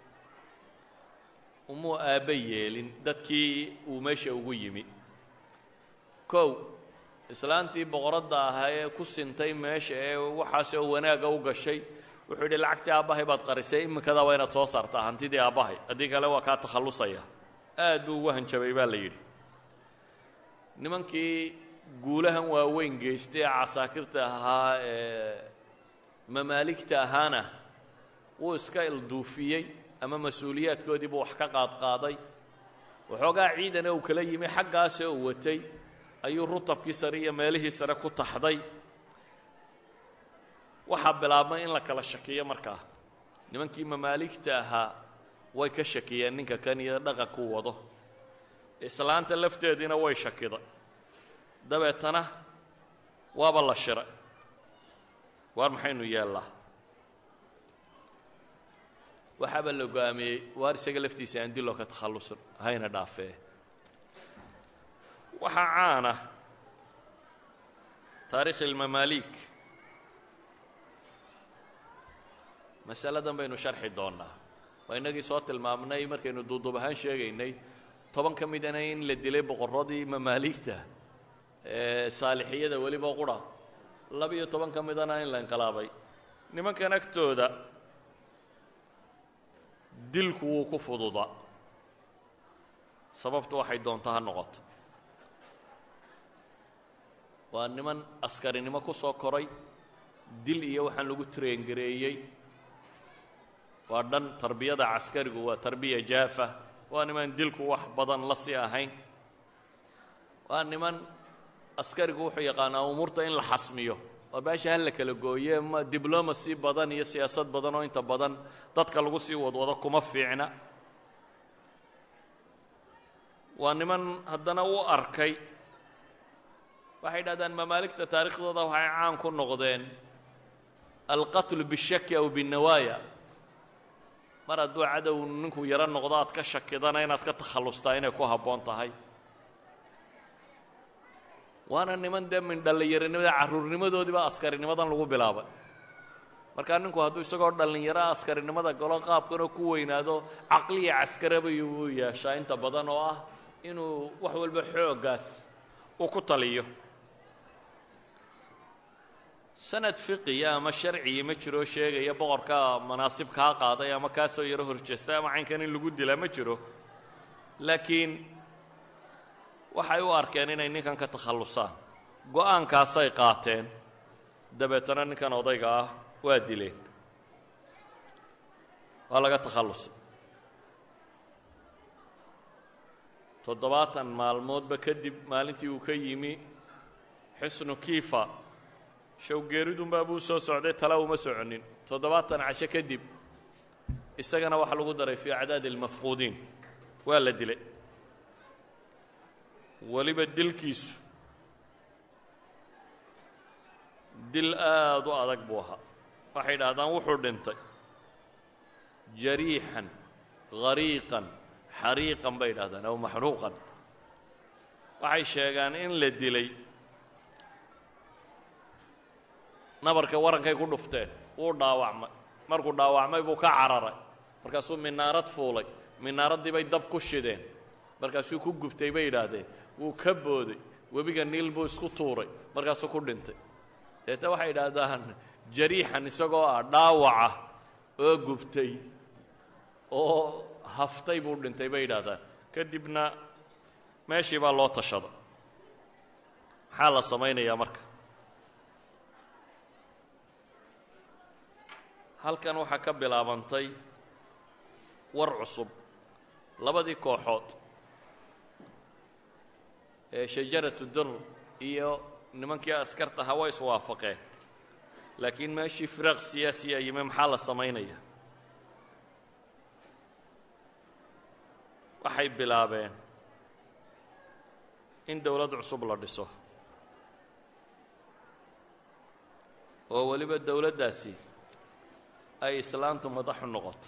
umuu aabba yeelin dadkii uu meesha ugu yimi kow islaantii boqoradda ahaa ee ku sintay meesha ee waxaas oo wanaagga u gashay wuxuu yidhi lacagtii aabbahay baad qarisay imikadaa waa inaad soo saartaa hantidii aabbahay haddii kale waa kaa takhallusaya aad buu ugu hanjabay baa la yidhi nimankii guulahan waaweyn geystay ee casaakirta ahaa ee mamaaligta ahaana wuu iska ilduufiyey ama mas-uuliyaadkoodii buu wax ka qaadqaaday waxoogaa ciidana uu kala yimi xaggaase uu watay ayuu rutabkii sare iyo meelihii sare ku taxday waxaa bilaabmay in la kala shakiyo markaa nimankii mamaaligta ahaa way ka shakiyeen ninka kan iyo dhaqankuu wado islaanta lafteediina way shakida dabeetana waaba la shiray waar maxaynu yeellaa waxaaba la go-aamiyey waar isaga laftiisa aan diloo ka takhallusin hayna dhaafee waxaa caana taariikhi ilmamaaliik masaladan baynu sharxi doonnaa waa innagii soo tilmaamnay markaynu duuduub ahaan sheegaynay toban ka midana in la dilay boqorradii mamaaligta ee saalixiyada weliba qura laba-iyo toban ka midana in la inqilaabay nimankan agtooda dilku wuu ku fududa sababtu waxay doonta ha noqoto waa niman askarinimo ku soo koray dil iyo waxaan lagu traengareeyey waa dhan tarbiyada caskarigu waa tarbiya jaafa waa niman dilku wax badan la sii ahayn waa niman askarigu wuxuu yaqaanaa umuurta in la xasmiyo waa baasha hal la kala gooye ma diblomacy badan iyo siyaasad badan oo inta badan dadka lagu sii wadwado kuma fiicna waa niman haddana u arkay waxay dhahdaan mamaaligta taariikhdooda waxay caan ku noqdeen alqatlu bishaki aw binnawaaya mar hadduu cadow ninku yaro noqdo aad ka shakidana inaad ka takhallustaa inay ku habboon tahay waana niman dee min dhallinyaronimada carruurnimadoodiiba askarinimadan lagu bilaabay markaa ninku hadduu isagoo dhallinyaro askarinimada galo qaabkanoo ku weynaado caqliya caskarabay uu yeeshaa inta badan oo ah inuu wax walba xooggaas uu ku taliyo sanad fiqiya ama sharciya ma jiroo sheegaya boqorka manaasib kaa qaaday ama kaasoo yaro horjeestay ama caynkan in lagu dilaa ma jiro laakiin waxay u arkeen inay ninkan ka takhallusaan go-aankaasay qaateen dabeetana ninkan odayga ah waa dileen waa laga takhallusay toddobaatan maalmoodba kadib maalintii uu ka yimi xisnu kiifa showgeeridunbaa buu soo socday tala uma soconin toddobaatan casho kadib isagana waxaa lagu daray fii acdaadi almafquudiin waa la dilay weliba dilkiisu dil aad u adag buu ahaa waxay dhahdaan wuxuu dhintay jariixan hariiqan xariiqan bay dhahdaan aw maxruuqan waxay sheegaan in la dilay nabarka warankay ku dhufteen wuu dhaawacmay markuu dhaawacmay buu ka cararay markaasuu minaarad fuulay minaaraddii bay dab ku shideen markaasuu ku gubtay bay yidhaahdeen wuu ka booday webiga niil buu isku tuuray markaasuu ku dhintay deeta waxay yidhaahdaan jariixan isagoo ah dhaawaca oo gubtay oo haftay buu dhintay bay yidhaahdaan kadibna meeshii baa loo tashada maxaa la samaynayaa marka halkan waxaa ka bilaabantay war cusub labadii kooxood ee shajaratu dur iyo nimankii askarta ahaa way iswaafaqeen laakiin meeshii firaaq siyaasiya yimi maxaa la samaynaya waxay bilaabeen in dowlad cusub la dhiso oo weliba dowladdaasi ay islaantu madaxu noqoto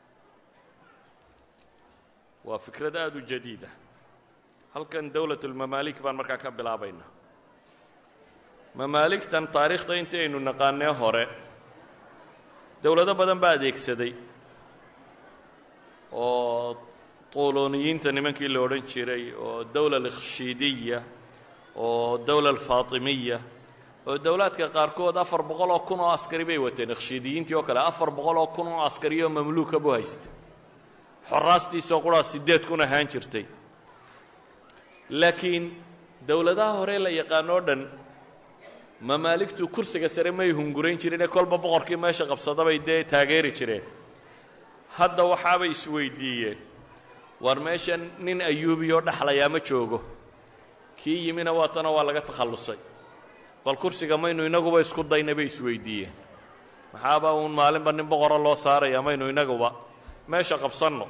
waa fikrad aada u jadiida halkan dowlatulmamaalik baan markaa ka bilaabaynaa mamaaligtan taariikhda intii aynu naqaanee hore dowlado badan baa adeegsaday oo tuuloniyiinta nimankii la odhan jiray oo dowla alikhshiidiya oo dowla alfaatimiya oo dowlaadka qaarkood afar boqol oo kun oo askari bay wateen ikhshiidiyiintii oo kale afar boqol oo kun oo askari oo mamluuka buu haystay xoraastiisoo quraa siddeed kun ahaan jirtay laakiin dowladaha hore la yaqaano o dhan mamaaligtu kursiga sare may hungurayn jireenee kolba boqorkii meesha qabsadabay dee taageeri jireen hadda waxaabay isweydiiyeen war meeshan nin ayuubiyoo dhexlayaa ma joogo kii yimina waatana waa laga takhallusay bal kursiga maynu inaguba isku dayna bay isweydiiyeen maxaaba uun maalinba nin boqoro loo saaraya maynu inaguba meesha qabsanno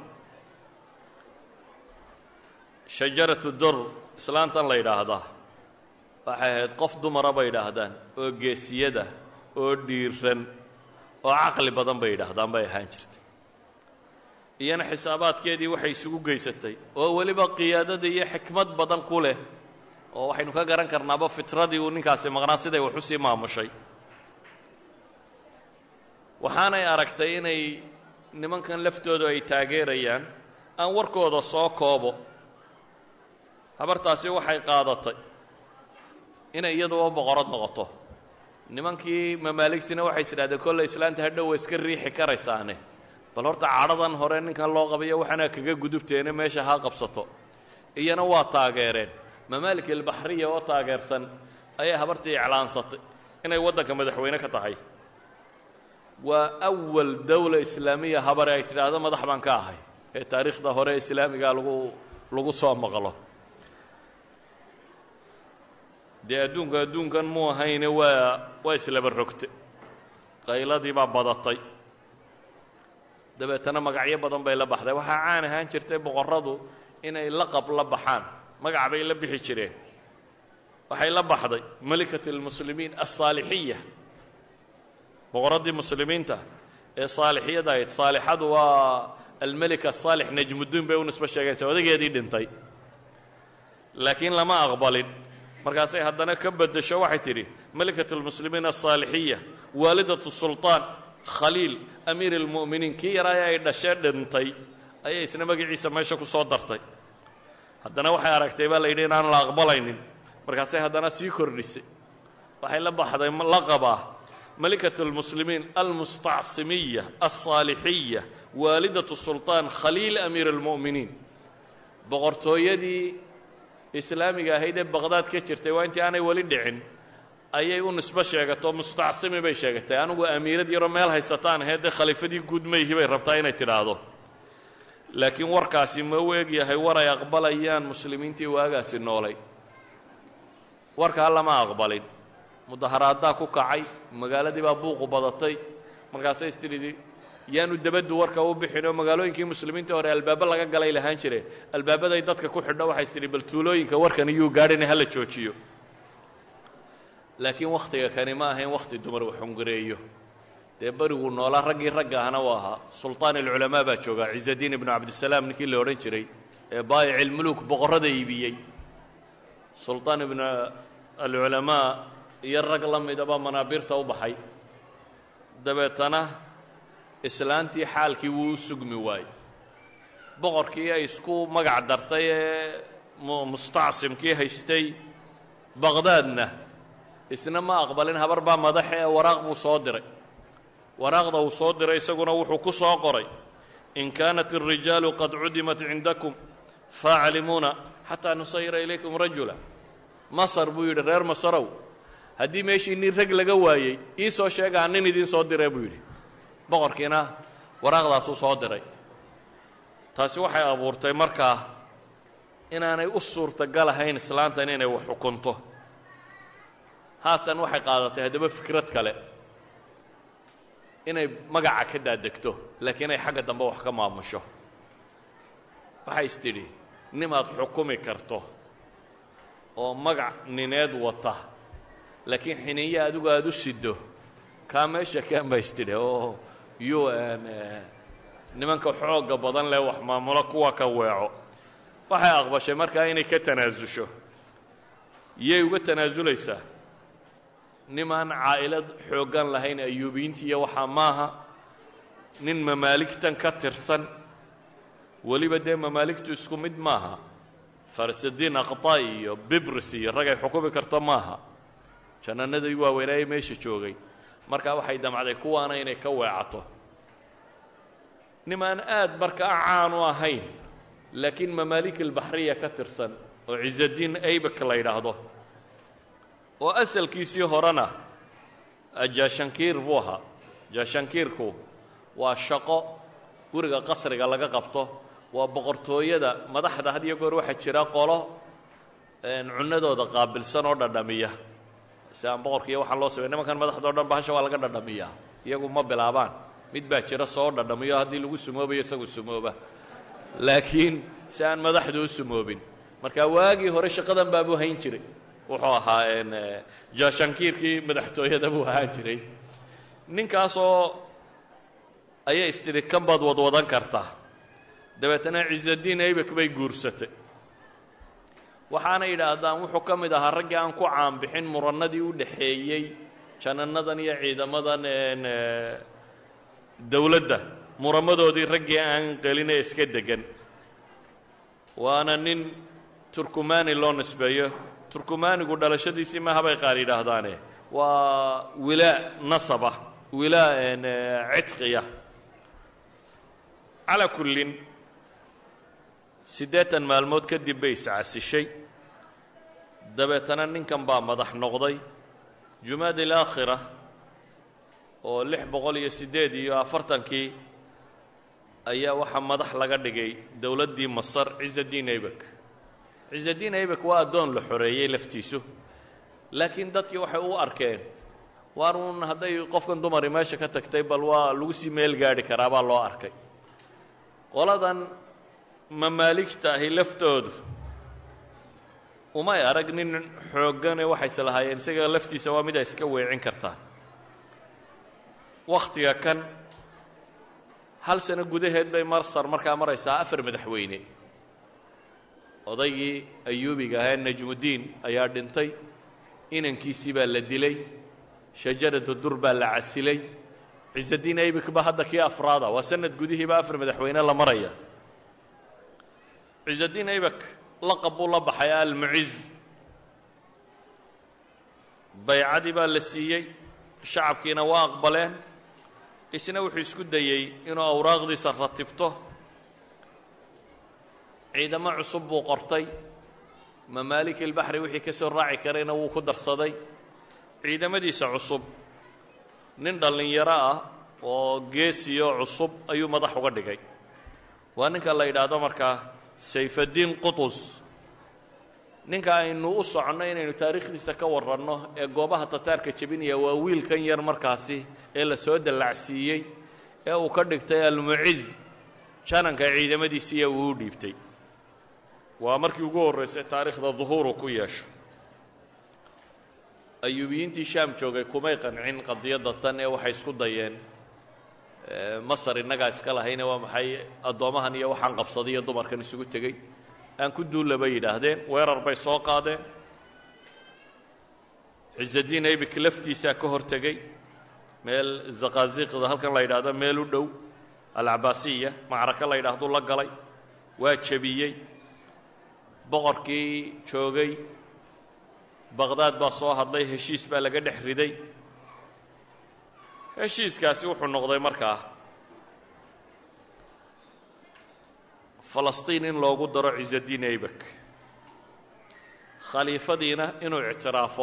shajaratu dur islaantan la yidhaahdaa waxay ahayd qof dumara bay yidhaahdaan oo geesiyada oo dhiiran oo caqli badan bay yidhaahdaan bay ahaan jirtay iyana xisaabaadkeedii waxay isugu geysatay oo weliba qiyaadada iyo xikmad badan ku leh oo waxaynu ka garan karnaaba fitradii uu ninkaasi maqnaa siday wax u sii maamushay waxaanay aragtay inay nimankan laftoodu ay taageerayaan aan warkooda soo koobo habartaasi waxay qaadatay inay iyaduba boqorad noqoto nimankii mamaaligtina waxay is idhahdeen kolle islaanta hadhow way iska riixi karaysaane bal horta cadhadan hore ninkan loo qabayo waxaana kaga gudubteene meesha ha qabsato iyana waa taageereen mamaalik albaxriya oo taageersan ayay habartii iclaansatay inay waddanka madaxweyne ka tahay waa awal dowla islaamiya habare ay tidhaahdo madax baan ka ahay ee taariikhda hore islaamiga lagu lagu soo maqlo dee adduunka adduunkan mu ahayne waa waa islaba rogte qayladii baa badatay dabeetana magacyo badan bay la baxday waxaa caan ahaan jirtay boqorradu inay laqab la baxaan magac bay la bixi jireen waxay la baxday melikat almuslimiin alsaalixiya boqorraddii muslimiinta ee saalixiyada ahayd saalixadu waa almelika saalix najmudiin bay u nisbo sheegaysa odageedii dhintay laakiin lama aqbalin markaasay haddana ka beddesho waxay tidhi melikat almuslimiin alsaalixiya waalidatu sulطaan khaliil amiir almu'miniin kii yaraaya ay dhashee dhintay ayay isna magaciisa meesha ku soo dartay haddana waxay aragtay baa la yidhi inaan la aqbalaynin markaasay haddana sii kordhisay waxay la baxday laqaba melikat almuslimiin almustacsimiya alsaalixiya waalidatu sulطaan khaliil amiir almu'miniin boqortooyadii islaamiga ahayd ee baqdaad ka jirtay waa intii aanay weli dhicin ayay u nisbo sheegato mustacsimi bay sheegatay anigu amiirad yaroo meel haysataan ahayd dee khaliifadii guud mayhi bay rabtaa inay tidhaahdo laakiin warkaasi ma u eg yahay war ay aqbalayaan muslimiintii waagaasi noolay warkaa lama aqbalin mudaharaaddaa ku kacay magaaladii baa buuqu badatay markaasay istidhidi yaanu dabaddu warka u bixin oo magaalooyinkii muslimiinta hore albaabo laga galay lahaan jireen albaabaday dadka ku xidho waxay istidhi bal tuulooyinka warkan iyuu gaadhina hala joojiyo laakiin wakhtiga kani ma ahayn wakhti dumar wax hungareeyo dee beriguu noolaa raggii ragga ahna u ahaa sulطaan alculamaa baa joogaa ciزadiin ibnu cabdisalaam ninkii la odhan jiray ee baayic ilmuluuk boqorrada iibiyey sulطaan ibnu alculamaa iyo rag la midaba manaabiirta u baxay dabeetana islaantii xaalkii wuu u sugmi waayey boqorkii ay isku magac dartay ee mustacsimkii haystay baqdaadna isna ma aqbalin habar baa madaxe ee waraaq buu soo diray waraaqda uu soo diray isaguna wuxuu ku soo qoray in kaanat الrijaalu qad cudimat cindakum faaclimuuna xataa nusayira ilaykum rajula masar buu yidhi reer masarow haddii meeshii nin rag laga waayey ii soo sheegaa nin idiin soo diree buu yidhi boqorkiina waraaqdaasuu soo diray taasi waxay abuurtay markaa inaanay u suurtagal ahayn islaantan inay wax xukunto haatan waxay qaadatay haddaba fikrad kale inay magaca ka daadegto laakiin ay xagga dambe wax ka maamusho waxay is tidhi nimaad xukumi karto oo magac nineed wata laakiin xiniyo adigu aada u siddo kaa meesha kambas tidhi oo u n nimanka xoogga badan leh wax maamulo kuwa ka weeco waxay aqbashay markaa inay ka tanaasusho yay uga tanaasulaysaa nimaan caa'ilad xooggan lahayn ayuubiyiinta iyo waxaa maaha nin mamaaligtan ka tirsan weliba dee mamaaligtu isku mid maaha farasadiin aqطaa iyo bibris iyo ragay xukumi karto maaha jannanadii waaweynaaye meesha joogay markaa waxay damcday kuwaana inay ka weecato nimaan aad markaa caan u ahayn laakiin mamaalik albaxriya ka tirsan oo ciزadiin aybak la yidhaahdo oo asalkiisii horena jaashankiir buu ahaa jaashankiirku waa shaqo guriga qasriga laga qabto waa boqortooyada madaxda had iyo goor waxaa jira qolo cunadooda qaabilsan oo dhadhamiya si aan boqorka iyo waxaan loo samey nimankan madaxda o dhan bahasha waa laga dhadhamiyaa iyagu ma bilaabaan mid baa jira soo dhadhamiyo haddii lagu sumoobayo isagu sumooba laakiin si aan madaxdu u sumoobin marka waagii hore shaqadan baabuu hayn jiray wuxuu ahaa jaashankiirkii madaxtooyada buu ahaan jiray ninkaasoo ayay istidhi kan baad wadwadan kartaa dabeetana ciزadiin aybak bay guursatay waxaana yidhaahdaan wuxuu ka mid ahaa raggii aan ku caanbixin murannadii u dhaxeeyey jananadan iyo ciidamadan dowladda muramadoodii raggii aan gelin ee iska degan waana nin turkumani loo nisbeeyo turkumanigu dhalashadiisii maha bay qaar yidhaahdaane waa wilaa nasaba wilaa cidqiya calaa kullin siddeetan maalmood kadib bay iscasishay dabeetana ninkan baa madax noqday jumaad ilaakhira oo lix boqol iyo siddeed iyo afartankii ayaa waxaa madax laga dhigay dowladdii masar ciزadiin aybak ciزadiin aybak waa addoon la xoreeyey laftiisu laakiin dadkii waxay u arkeen waar uun hadday qofkan dumari meesha ka tagtay bal waa lagu sii meel gaadhi karaa baa loo arkay qoladan mamaaligta ahi laftoodu umay arag nin xooggane waxayse lahaayeen isaga laftiisa waa midaa iska weecin kartaa wakhtiga kan hal sano gudaheed bay marsar markaa maraysaa afar madaxweyne odaygii ayuubiga ahee najmudiin ayaa dhintay inankiisii baa la dilay shajaratu dur baa la casilay ciزadiin aybik ba hadda kii afraada waa sanad gudihiiba afar madaxweyne la maraya ciزadiin aybak laqab buu la baxay almuciz baycadii baa la siiyey shacabkiina waa aqbaleen isna wuxuu isku dayey inuu awraaqdiisa ratibto ciidamo cusub buu qortay mamaalik ilbaxri wixii ka soo raaci karayna wuu ku darsaday ciidamadiisa cusub nin dhallinyaro ah oo geesiyo cusub ayuu madax uga dhigay waa ninka la yidhaahdo markaa sayfaddiin qutus ninka aynu u soconno inaynu taariikhdiisa ka warranno ee goobaha tataarka jebinaya waa wiilkan yar markaasi ee la soo dallacsiiyey ee uu ka dhigtay almuciz jananka ciidamadiisiiya uu u dhiibtay waa markii ugu horraysay taariikhda duhuuru ku yeesho ayuubiyiintii shaam joogay kumay qancin qadiyadda tan ee waxay isku dayeen masar innagaa iska lahayne waa maxay addoommahan iyo waxaan qabsaday iyo dumarkan isugu tegey aan ku duulla bay yidhaahdeen weerar bay soo qaadeen ciزadiin aybik laftiisaa ka hor tegey meel zaqaaziqda halkan la yidhaahdo meel u dhow alcabaasiya macraka la yidhahduu la galay waa jebiyey boqorkii joogay baqdaad baa soo hadlay heshiis baa laga dhex riday heshiiskaasi wuxuu noqday markaa falastiin in loogu daro ciزadiin aybak khaliifadiina inuu ictiraafo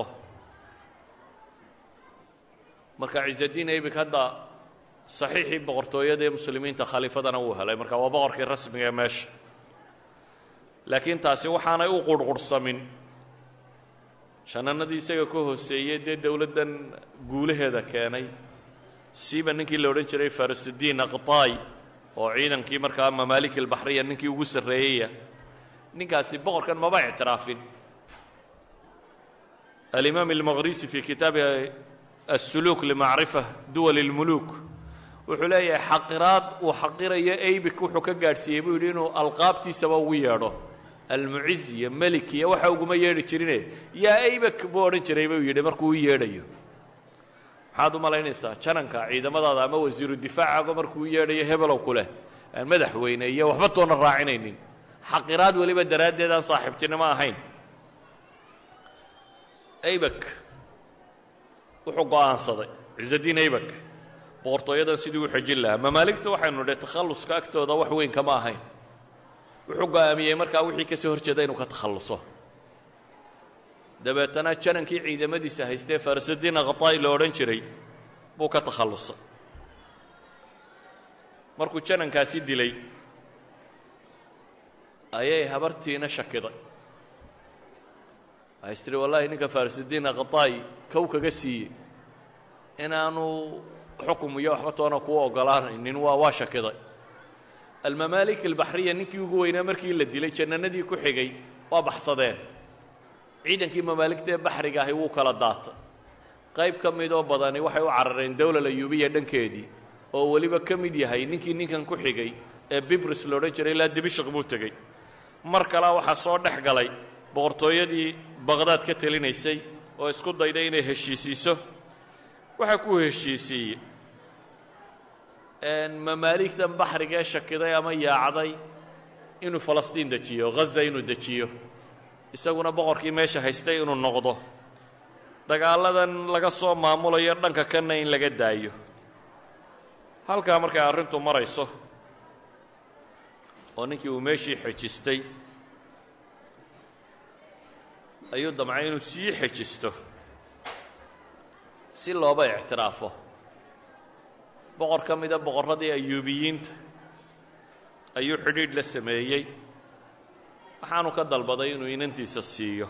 marka ciزadiin aybak hadda saxiixii boqortooyada ee muslimiinta khaliifadana wuu helay marka waa boqorkii rasmiga ee meesha laakiin taasi waxaanay u qurhqurhsamin shananadii isaga ka hooseeyey dee dowladdan guulaheeda keenay siiba ninkii la odhan jiray farisudiin aqtaay oo ciidankii markaa mamaalik albaxriya ninkii ugu sarreeyaya ninkaasi boqorkan maba ictiraafin alimaam almaqrisi fii kitaabihi asuluuk limacrifa duwal اlmuluuk wuxuu leeyahay xaqiraad uu xaqirayo aybik wuxuu ka gaadhsiiyey buu yidhi inuu alqaabtiisaba ugu yeedho almuciz iyo melik iyo waxa uguma yeedhi jirine yaa aybak buu odhan jiray buu yidhi markuu u yeedhayo maxaad u malaynaysaa jananka ciidamadaada ama wasiiru difaacago markuu u yeedhayo hebelow ku leh aan madaxweyne iyo waxba toona raacinaynin xaqiraad weliba daraaddeed aan saaxiibtinimo ahayn aybak wuxuu go'aansaday ciزadiin aybak boqortooyadan sidii u xejin lahaa mamaaligta waxaynu dhe takhalluska agtooda wax weyn kama ahayn wuxuu go'aamiyey markaa wixii ka soo hor jeeda inuu ka takhalluso dabeetana janankii ciidamadiisa haystee farasadiin akhtaa'i la odhan jiray buu ka takhallusay markuu janankaasi dilay ayay habartiina shakiday waxay is tihi wallahi ninka farasudiin akhtaa'i kow kaga siiyey inaanu xukum iyo waxba toona kuu ogolaanaynin waa waa shakiday almamaalik albaxriya ninkii ugu weynaa markii la dilay jannanadii ku xigay waa baxsadeen ciidankii mamaaligta ee baxriga ahi wuu kala daatay qayb ka midoo badani waxay u carareen dowlal ayuubiya dhankeedii oo weliba ka mid yahay ninkii ninkan ku xigay ee bibris la odhan jiray ilaa dibishaq buu tegey mar kalea waxaa soo dhex galay boqortooyadii baqhdaad ka telinaysay oo isku dayday inay heshiisiiso waxaa ku heshiisiiyey mamaaligtan baxriga ee shakiday ama yaacday inuu falastiin dejiyo ghaza inuu dejiyo isaguna boqorkii meesha haystay inuu noqdo dagaaladan laga soo maamulayo dhanka kanna in laga daayo halkaa markay arrintu marayso oo ninkii uu meeshii xejistay ayuu damcay inuu sii xejisto si looba ictiraafo boqor ka mida boqorradii ayuubiyiinta ayuu xidhiidh la sameeyey waxaanu ka dalbaday inuu inantiisa siiyo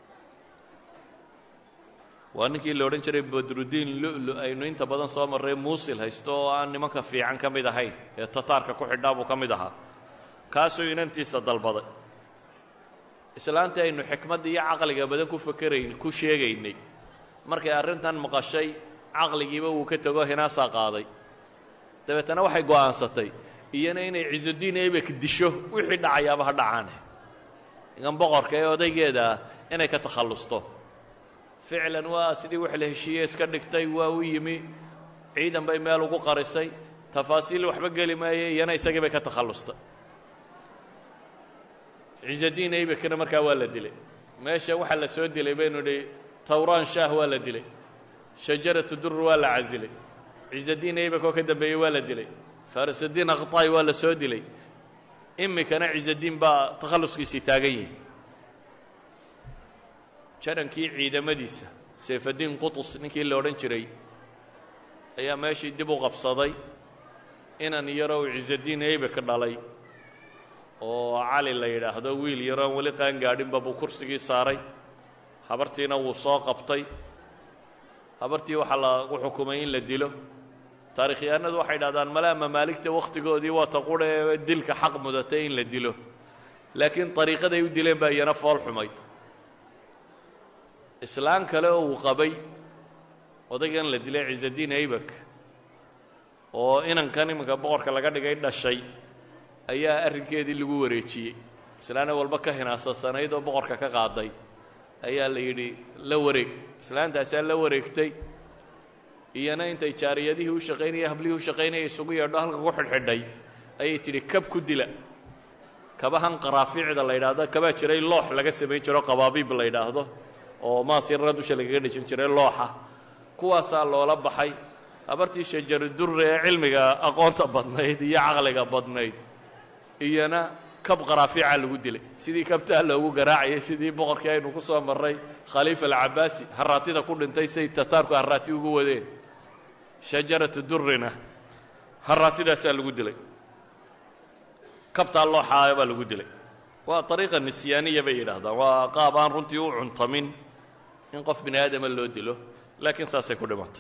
waa ninkii la odhan jiray badrudiin lu'lu aynu inta badan soo marray muusil haysto oo aan nimanka fiican ka mid ahayn ee tataarka ku xidhaa buu ka mid ahaa kaasuu inantiisa dalbaday islaantii aynu xikmadda iyo caqliga badan ku fakerayn ku sheegaynay markay arrintan maqashay caqligiiba wuu ka tego hinaasaa qaaday dabeetana waxay go'aansatay iyana inay ciisudiin ebek disho wixii dhacayaaba ha dhacaane igan boqorka ee odaygeeda ah inay ka takhallusto ficlan waa sidii wax la heshiiye iska dhigtay waa u yimi ciidan bay meel ugu qarisay tafaasiil waxba geli maaye iyana isagii bay ka takhallustay ciisadiin ebekna markaa waa la dilay meesha waxaa la soo dilay baynu idhi tawraan shaah waa la dilay shajaratu dur waa la casilay ciisadiin ebek oo ka dambeeyey waa la dilay farasadiin akhtaa'i waa la soo dilay imikana ciisadiin baa takhalluskiisii taagan yihi jarankii ciidamadiisa sayfadiin qutus ninkii la odhan jiray ayaa meeshii dib u qabsaday inan yarow ciisadiin ebek dhalay oo cali la yidhaahdo wiil yaroon weli qaan gaadhinba buu kursigii saaray habartiina wuu soo qabtay habartii waxaa lagu xukumay in la dilo taarikhyahanadu waxay dhahdaan malaa mamaaligta wakhtigoodii waa ta qura ee dilka xaq mudatay in la dilo laakiin ariiqaday u dileen baa iyana fool xumayd islaan kale oo uu qabay odaygan la dilay ciisadiin aybak oo inankan iminka boqorka laga dhigay dhashay ayaa arrinkeedii lagu wareejiyey islaana walba ka hinaasasanayd oo boqorka ka qaaday ayaa la yidhi la wareeg islaantaasaa la wareegtay iyana intay jaariyadihii u shaqaynaya hablihii u shaqaynaya isugu yeedho halka ku xidhxidhay ayay tidhi kab ku dila kabahan qaraafiicda la yidhaahdo kabaa jiray loox laga samayn jiro qabaabiib la yidhaahdo oo maasirra dusha lagaga dhejin jiray looxa kuwaasaa loola baxay habartii shajaradurre ee cilmiga aqoonta badnayd iyo caqliga badnayd iyana kab qaraafiica lagu dilay sidii kabtaa loogu garaacayay sidii boqorkii aynu ku soo marray khaliifa alcabaasi haraatida ku dhintay say tataarku haraati ugu wadeen shajaratu durrina haraatidaasaa lagu dilay kabtaa looxaaya baa lagu dilay waa ariiqa nisyaaniya bay yidhaahdaan waa qaab aan runtii u cuntamin in qof bini aadama loo dilo laakiin saasay ku dhimatay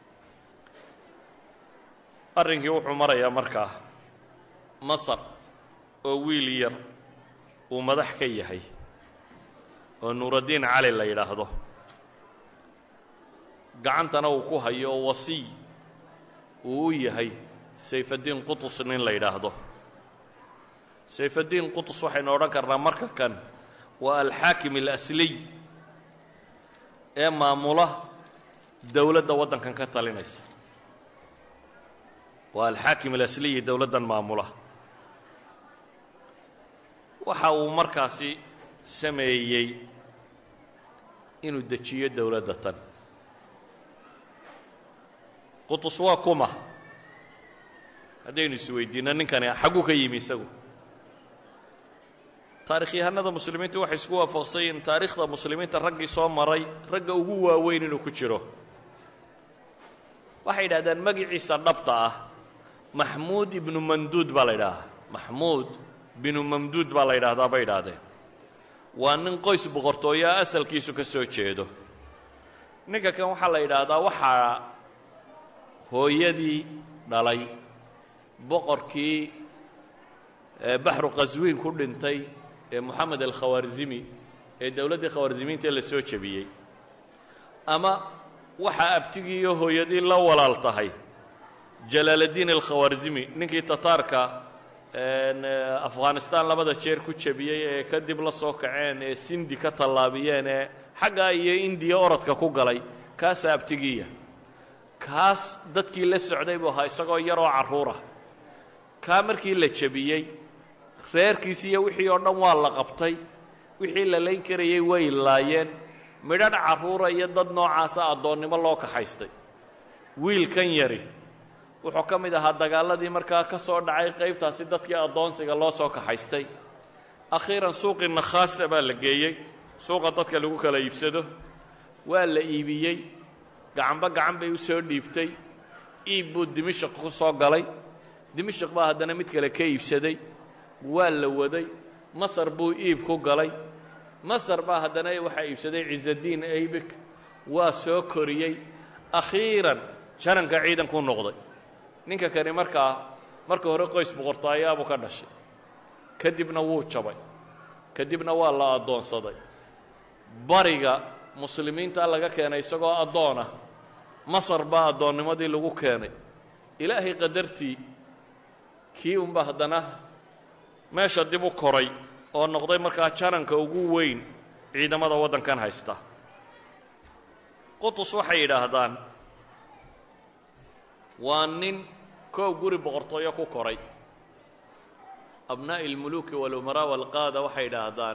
arrinkii wuxuu marayaa markaa masar oo wiil yar uu madax ka yahay oo nuuraddiin cali la yidhaahdo gacantana uu ku hayo oo wasiy uu u yahay sayfaddiin qutus nin la yidhaahdo sayfaddiin qutus waxaynu odhan karnaa marka kan waa alxaakim alasliy ee maamula dowladda waddankan ka talinaysa waa alxaakim alasliyi dowladdan maamula waxa uu markaasi sameeyey inuu dejiyo dowladda tan qutus waa kuma haddaynu isweydiinno ninkani xagguu ka yimi isagu taarikhyahanada muslimiintu waxay isku waafaqsan yihiin taariikhda muslimiinta raggii soo maray ragga ugu waaweyn inuu ku jiro waxay yidhahdeen magiciisa dhabta ah maxmuud ibnu mamduud baa la yidhaahaa maxmuud binu mamduud baa la yidhaahdaa bay yidhaahdeen waa nin qoys boqortooyaa asalkiisu ka soo jeedo ninka kan waxaa la yidhaahdaa waxaa hooyadii dhalay boqorkii baxru qaswiin ku dhintay ee moxamed alkhawaarzimi ee dowladdii khawaarzimiinta la soo jebiyey ama waxaa abtigii iyo hooyadii la walaal tahay jalaaladdiin alkhawaarzimi ninkii tataarka afghanistan labada jeer ku jebiyey ee kadib la soo kaceen ee sindi ka tallaabiyeen ee xaggaa iyo indiya orodka ku galay kaasaa abtigiiya kaas dadkii la socday buu ahaa isagoo yaroo carruurah kaa markii la jebiyey reerkiisi iyo wixii oo dhan waa la qabtay wixii la layn karayay way laayeen midhadh carruura iyo dad noocaasa addoonnimo loo kaxaystay wiilkan yari wuxuu ka mid ahaa dagaaladii markaa ka soo dhacay qaybtaasi dadkii addoonsiga loo soo kaxaystay akhiiran suuqii nakhaasa baa la geeyey suuqa dadka lagu kala iibsado waa la iibiyey gacanba gacan bay u soo dhiibtay iib buu dimashaq ku soo galay dimashaq baa haddana mid kale ka iibsaday waa la waday masar buu iib ku galay masar baa haddana waxaa iibsaday ciisadiin aybik waa soo koriyey akhiiran jananka ciidankuu noqday ninka kani markaa marka hore qoys boqortaayaabuu ka dhashay kadibna wuu jabay kadibna waa la addoonsaday bariga muslimiinta laga keenay isagoo addoonah masar baa addoonnimadii lagu keenay ilaahay qadartii kii unba haddana meesha dib u koray oo noqday markaa jananka ugu weyn ciidamada waddankan haysta qutus waxay yidhaahdaan waa nin koow guri boqortooyo ku koray abnaa'i almuluuki walumaraa walqaada waxay yidhaahdaan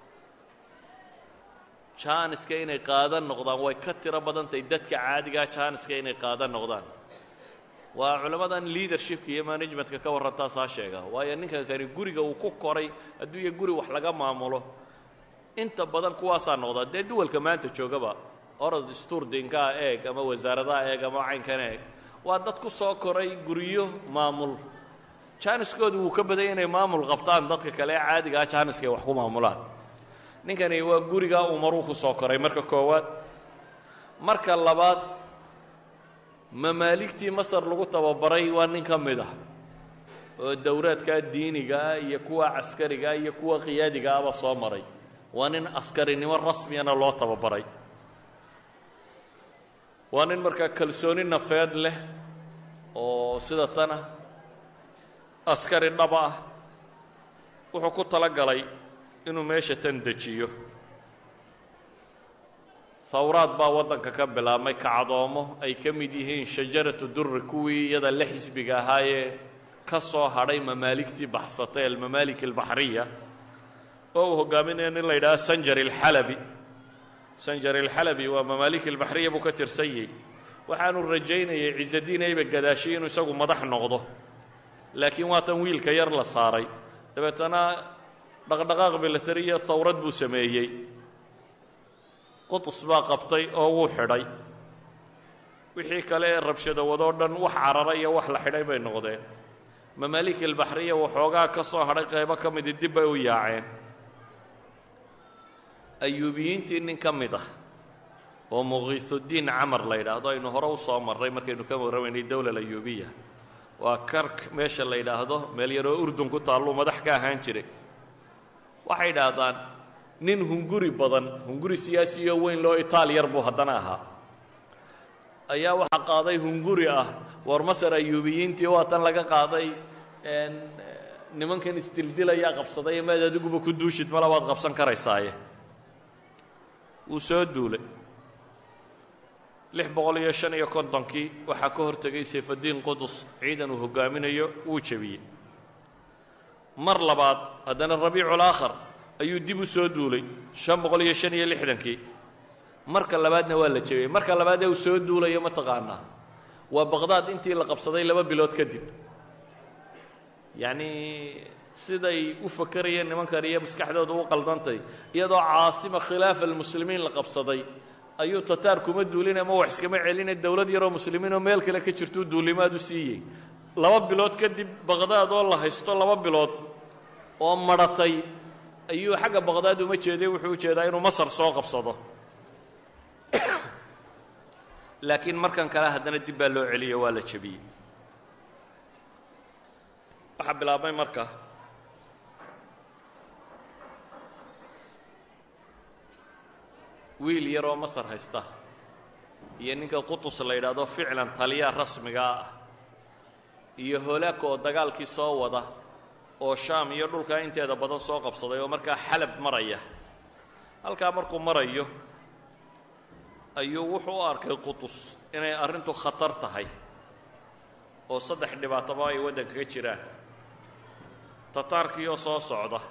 jaaniska inay qaadan noqdaan way ka tiro badantahay dadka caadigaa jaaniska inay qaadan noqdaan waa culammadan leadershipka iyo managementka ka warrantaasaa sheega waayo ninka kani guriga uu ku koray hadduu iyo guri wax laga maamulo inta badan kuwaasaa noqdaa dee duwalka maanta joogaba orod stuurdinkaa eeg ama wasaaradaha eeg ama caynkan eeg waa dad ku soo koray guryo maamul jaaniskoodu wuu ka badanya inay maamul qabtaan dadka kale ee caadigaa jaaniska ay wax ku maamulaan ninkani waa gurigaa uu maruu ku soo koray marka koowaad marka labaad mamaaligtii masar lagu tababaray waa nin ka mid ah oo dowraadkaa diinigaa iyo kuwa caskarigaa iyo kuwa qiyaadigaaba soo maray waa nin askarinimo rasmiyana loo tababaray waa nin markaa kalsooni nafeed leh oo sida tana askari dhaba ah wuxuu ku tala galay inuu meesha tan dejiyo hawraad baa waddanka ka bilaabmay kacdoomo ay ka mid yihiin shajaratu durri kuwii iyada la xisbiga ahaayee ka soo hadhay mamaaligtii baxsatay almamaalik albaxriya oo uu hogaaminaya nin la yidhaha sanjari alxalabi sanjari alxalabi waa mamaalik albaxriya buu ka tirsan yahy waxaanu rajaynayay ciisadiin ayba gadaashay inuu isagu madax noqdo laakiin waatan wiilka yar la saaray dabeetana dhaqdhaqaaq bilatariya hawrad buu sameeyey qutus baa qabtay oo wuu xidhay wixii kale ee rabshado wadoo dhan wax carara iyo wax la xidhay bay noqdeen mamaalik albaxriya waxoogaa ka soo hadhay qaybo ka midi dib bay u yaaceen ayuubiyiintii nin ka mid ah oo muqiisudiin camar la yidhaahdo aynu hore u soo marray markaynu ka warramaynay dowla ayuubiya waa kark meesha la yidhaahdo meel yaroo urdun ku taalluu madax ka ahaan jiray waxay idhaahdaan nin hunguri badan hunguri siyaasiyo weyn loo itaal yar buu haddana ahaa ayaa waxaa qaaday hunguri ah war masar ayuubiyiintii waa tan laga qaaday nimankan isdildilayaa qabsaday maad adiguba ku duushid mala waad qabsan karaysaaye wuu soo duulay lix boqol iyo shan iyo kontonkii waxaa ka hortegay sayfaddiin qudus ciidan uu hoggaaminayo wuu jebiyey mar labaad haddana rabiicul aakhar ayuu dib u soo duulay shan boqol iyo shan iyo lixdankii marka labaadna waa la jebiyey marka labaad ee uu soo duulayo ma taqaanaa waa baqdaad intii la qabsaday laba bilood kadib yacnii siday u fakerayeen nimankan iyo maskaxdooda u qaldantay iyadoo caasima khilaafa almuslimiin la qabsaday ayuu tataar kuma duulin ama wax iskama celina dowlad yaroo muslimiin oo meel kale ka jirtuu duulimaad u siiyey laba bilood kadib baqdaad oo la haysto laba bilood oo madhatay ayuu xagga baqdaad uma jeeday wuxuu u jeedaa inuu masar soo qabsado laakiin markan kale haddana dib baa loo celiyo waa la jebiyey waxaa bilaabmay marka wiil yaroo masar haysta iyo ninka qutus la yidhaahdo ficlan taliyaa rasmigaa ah iyo holaaka oo dagaalkii soo wada oo shaam iyo dhulkaa inteeda badan soo qabsaday oo markaa xalab maraya halkaa markuu marayo ayuu wuxuu u arkay qutus inay arrintu khatar tahay oo saddex dhibaatoba ay waddankaga jiraan tataarkii oo soo socda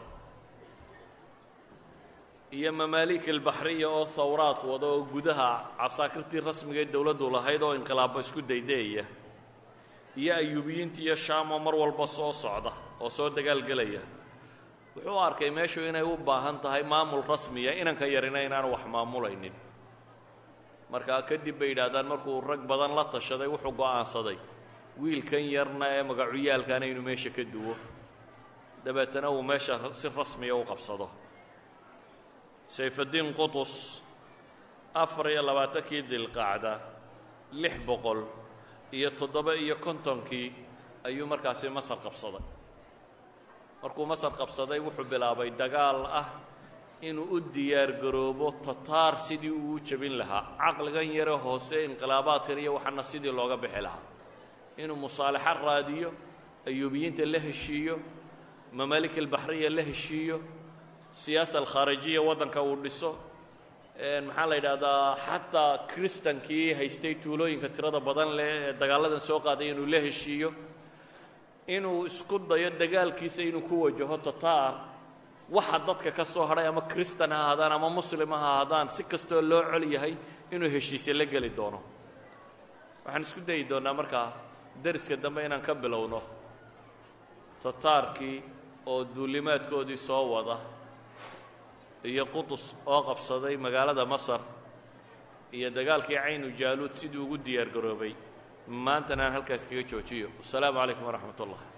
iyo mamaalik albaxriya oo hawraad wada oo gudaha casaakirtii rasmiga ee dowladdu lahayd oo inqilaabo isku daydeeya iyo ayuubiyiintii iyo shaam oo mar walba soo socda oo soo dagaalgelaya wuxuu u arkay meeshu inay u baahan tahay maamul rasmiya inanka yarina inaanu wax maamulaynin markaa kadib bay yidhaahdaan markuu rag badan la tashaday wuxuu go'aansaday wiilkan yarna ee magacuyaalkaana inuu meesha ka duwo dabeetana uu meesha si rasmiya u qabsado sayfaddiin qutus afar iyo labaatankii dilqacda lix boqol iyo toddoba iyo kontonkii ayuu markaasi masar qabsaday markuu masar qabsaday wuxuu bilaabay dagaal ah inuu u diyaar garoobo tataar sidii uu u jebin lahaa caqligan yare hoose inqilaabaadkan iyo waxaana sidii looga bixi lahaa inuu musaalaxo raadiyo ayuubiyiinta la heshiiyo mamaalik albaxriya la heshiiyo siyaasa alkhaarijiya waddanka uu dhiso maxaa la yidhaahdaa xataa kristankii haystay tuulooyinka tirada badan leh ee dagaalladan soo qaaday inuu la heshiiyo inuu isku dayo dagaalkiisa inuu ku wajaho tataar waxa dadka ka soo hadhay ama kristan ha ahaadaan ama muslim ha ahaadaan si kastoo loo col yahay inuu heshiisye la geli doono waxaan isku dayi doonnaa markaa dariska dambe inaan ka bilowno tataarkii oo duulimaadkoodii soo wada iyo qutus oo qabsaday magaalada masar iyo dagaalkii caynu jaaluud siduu ugu diyaar garoobay maantana aan halkaas kaga joojiyo wasalaamu calaykum waraxmat ullah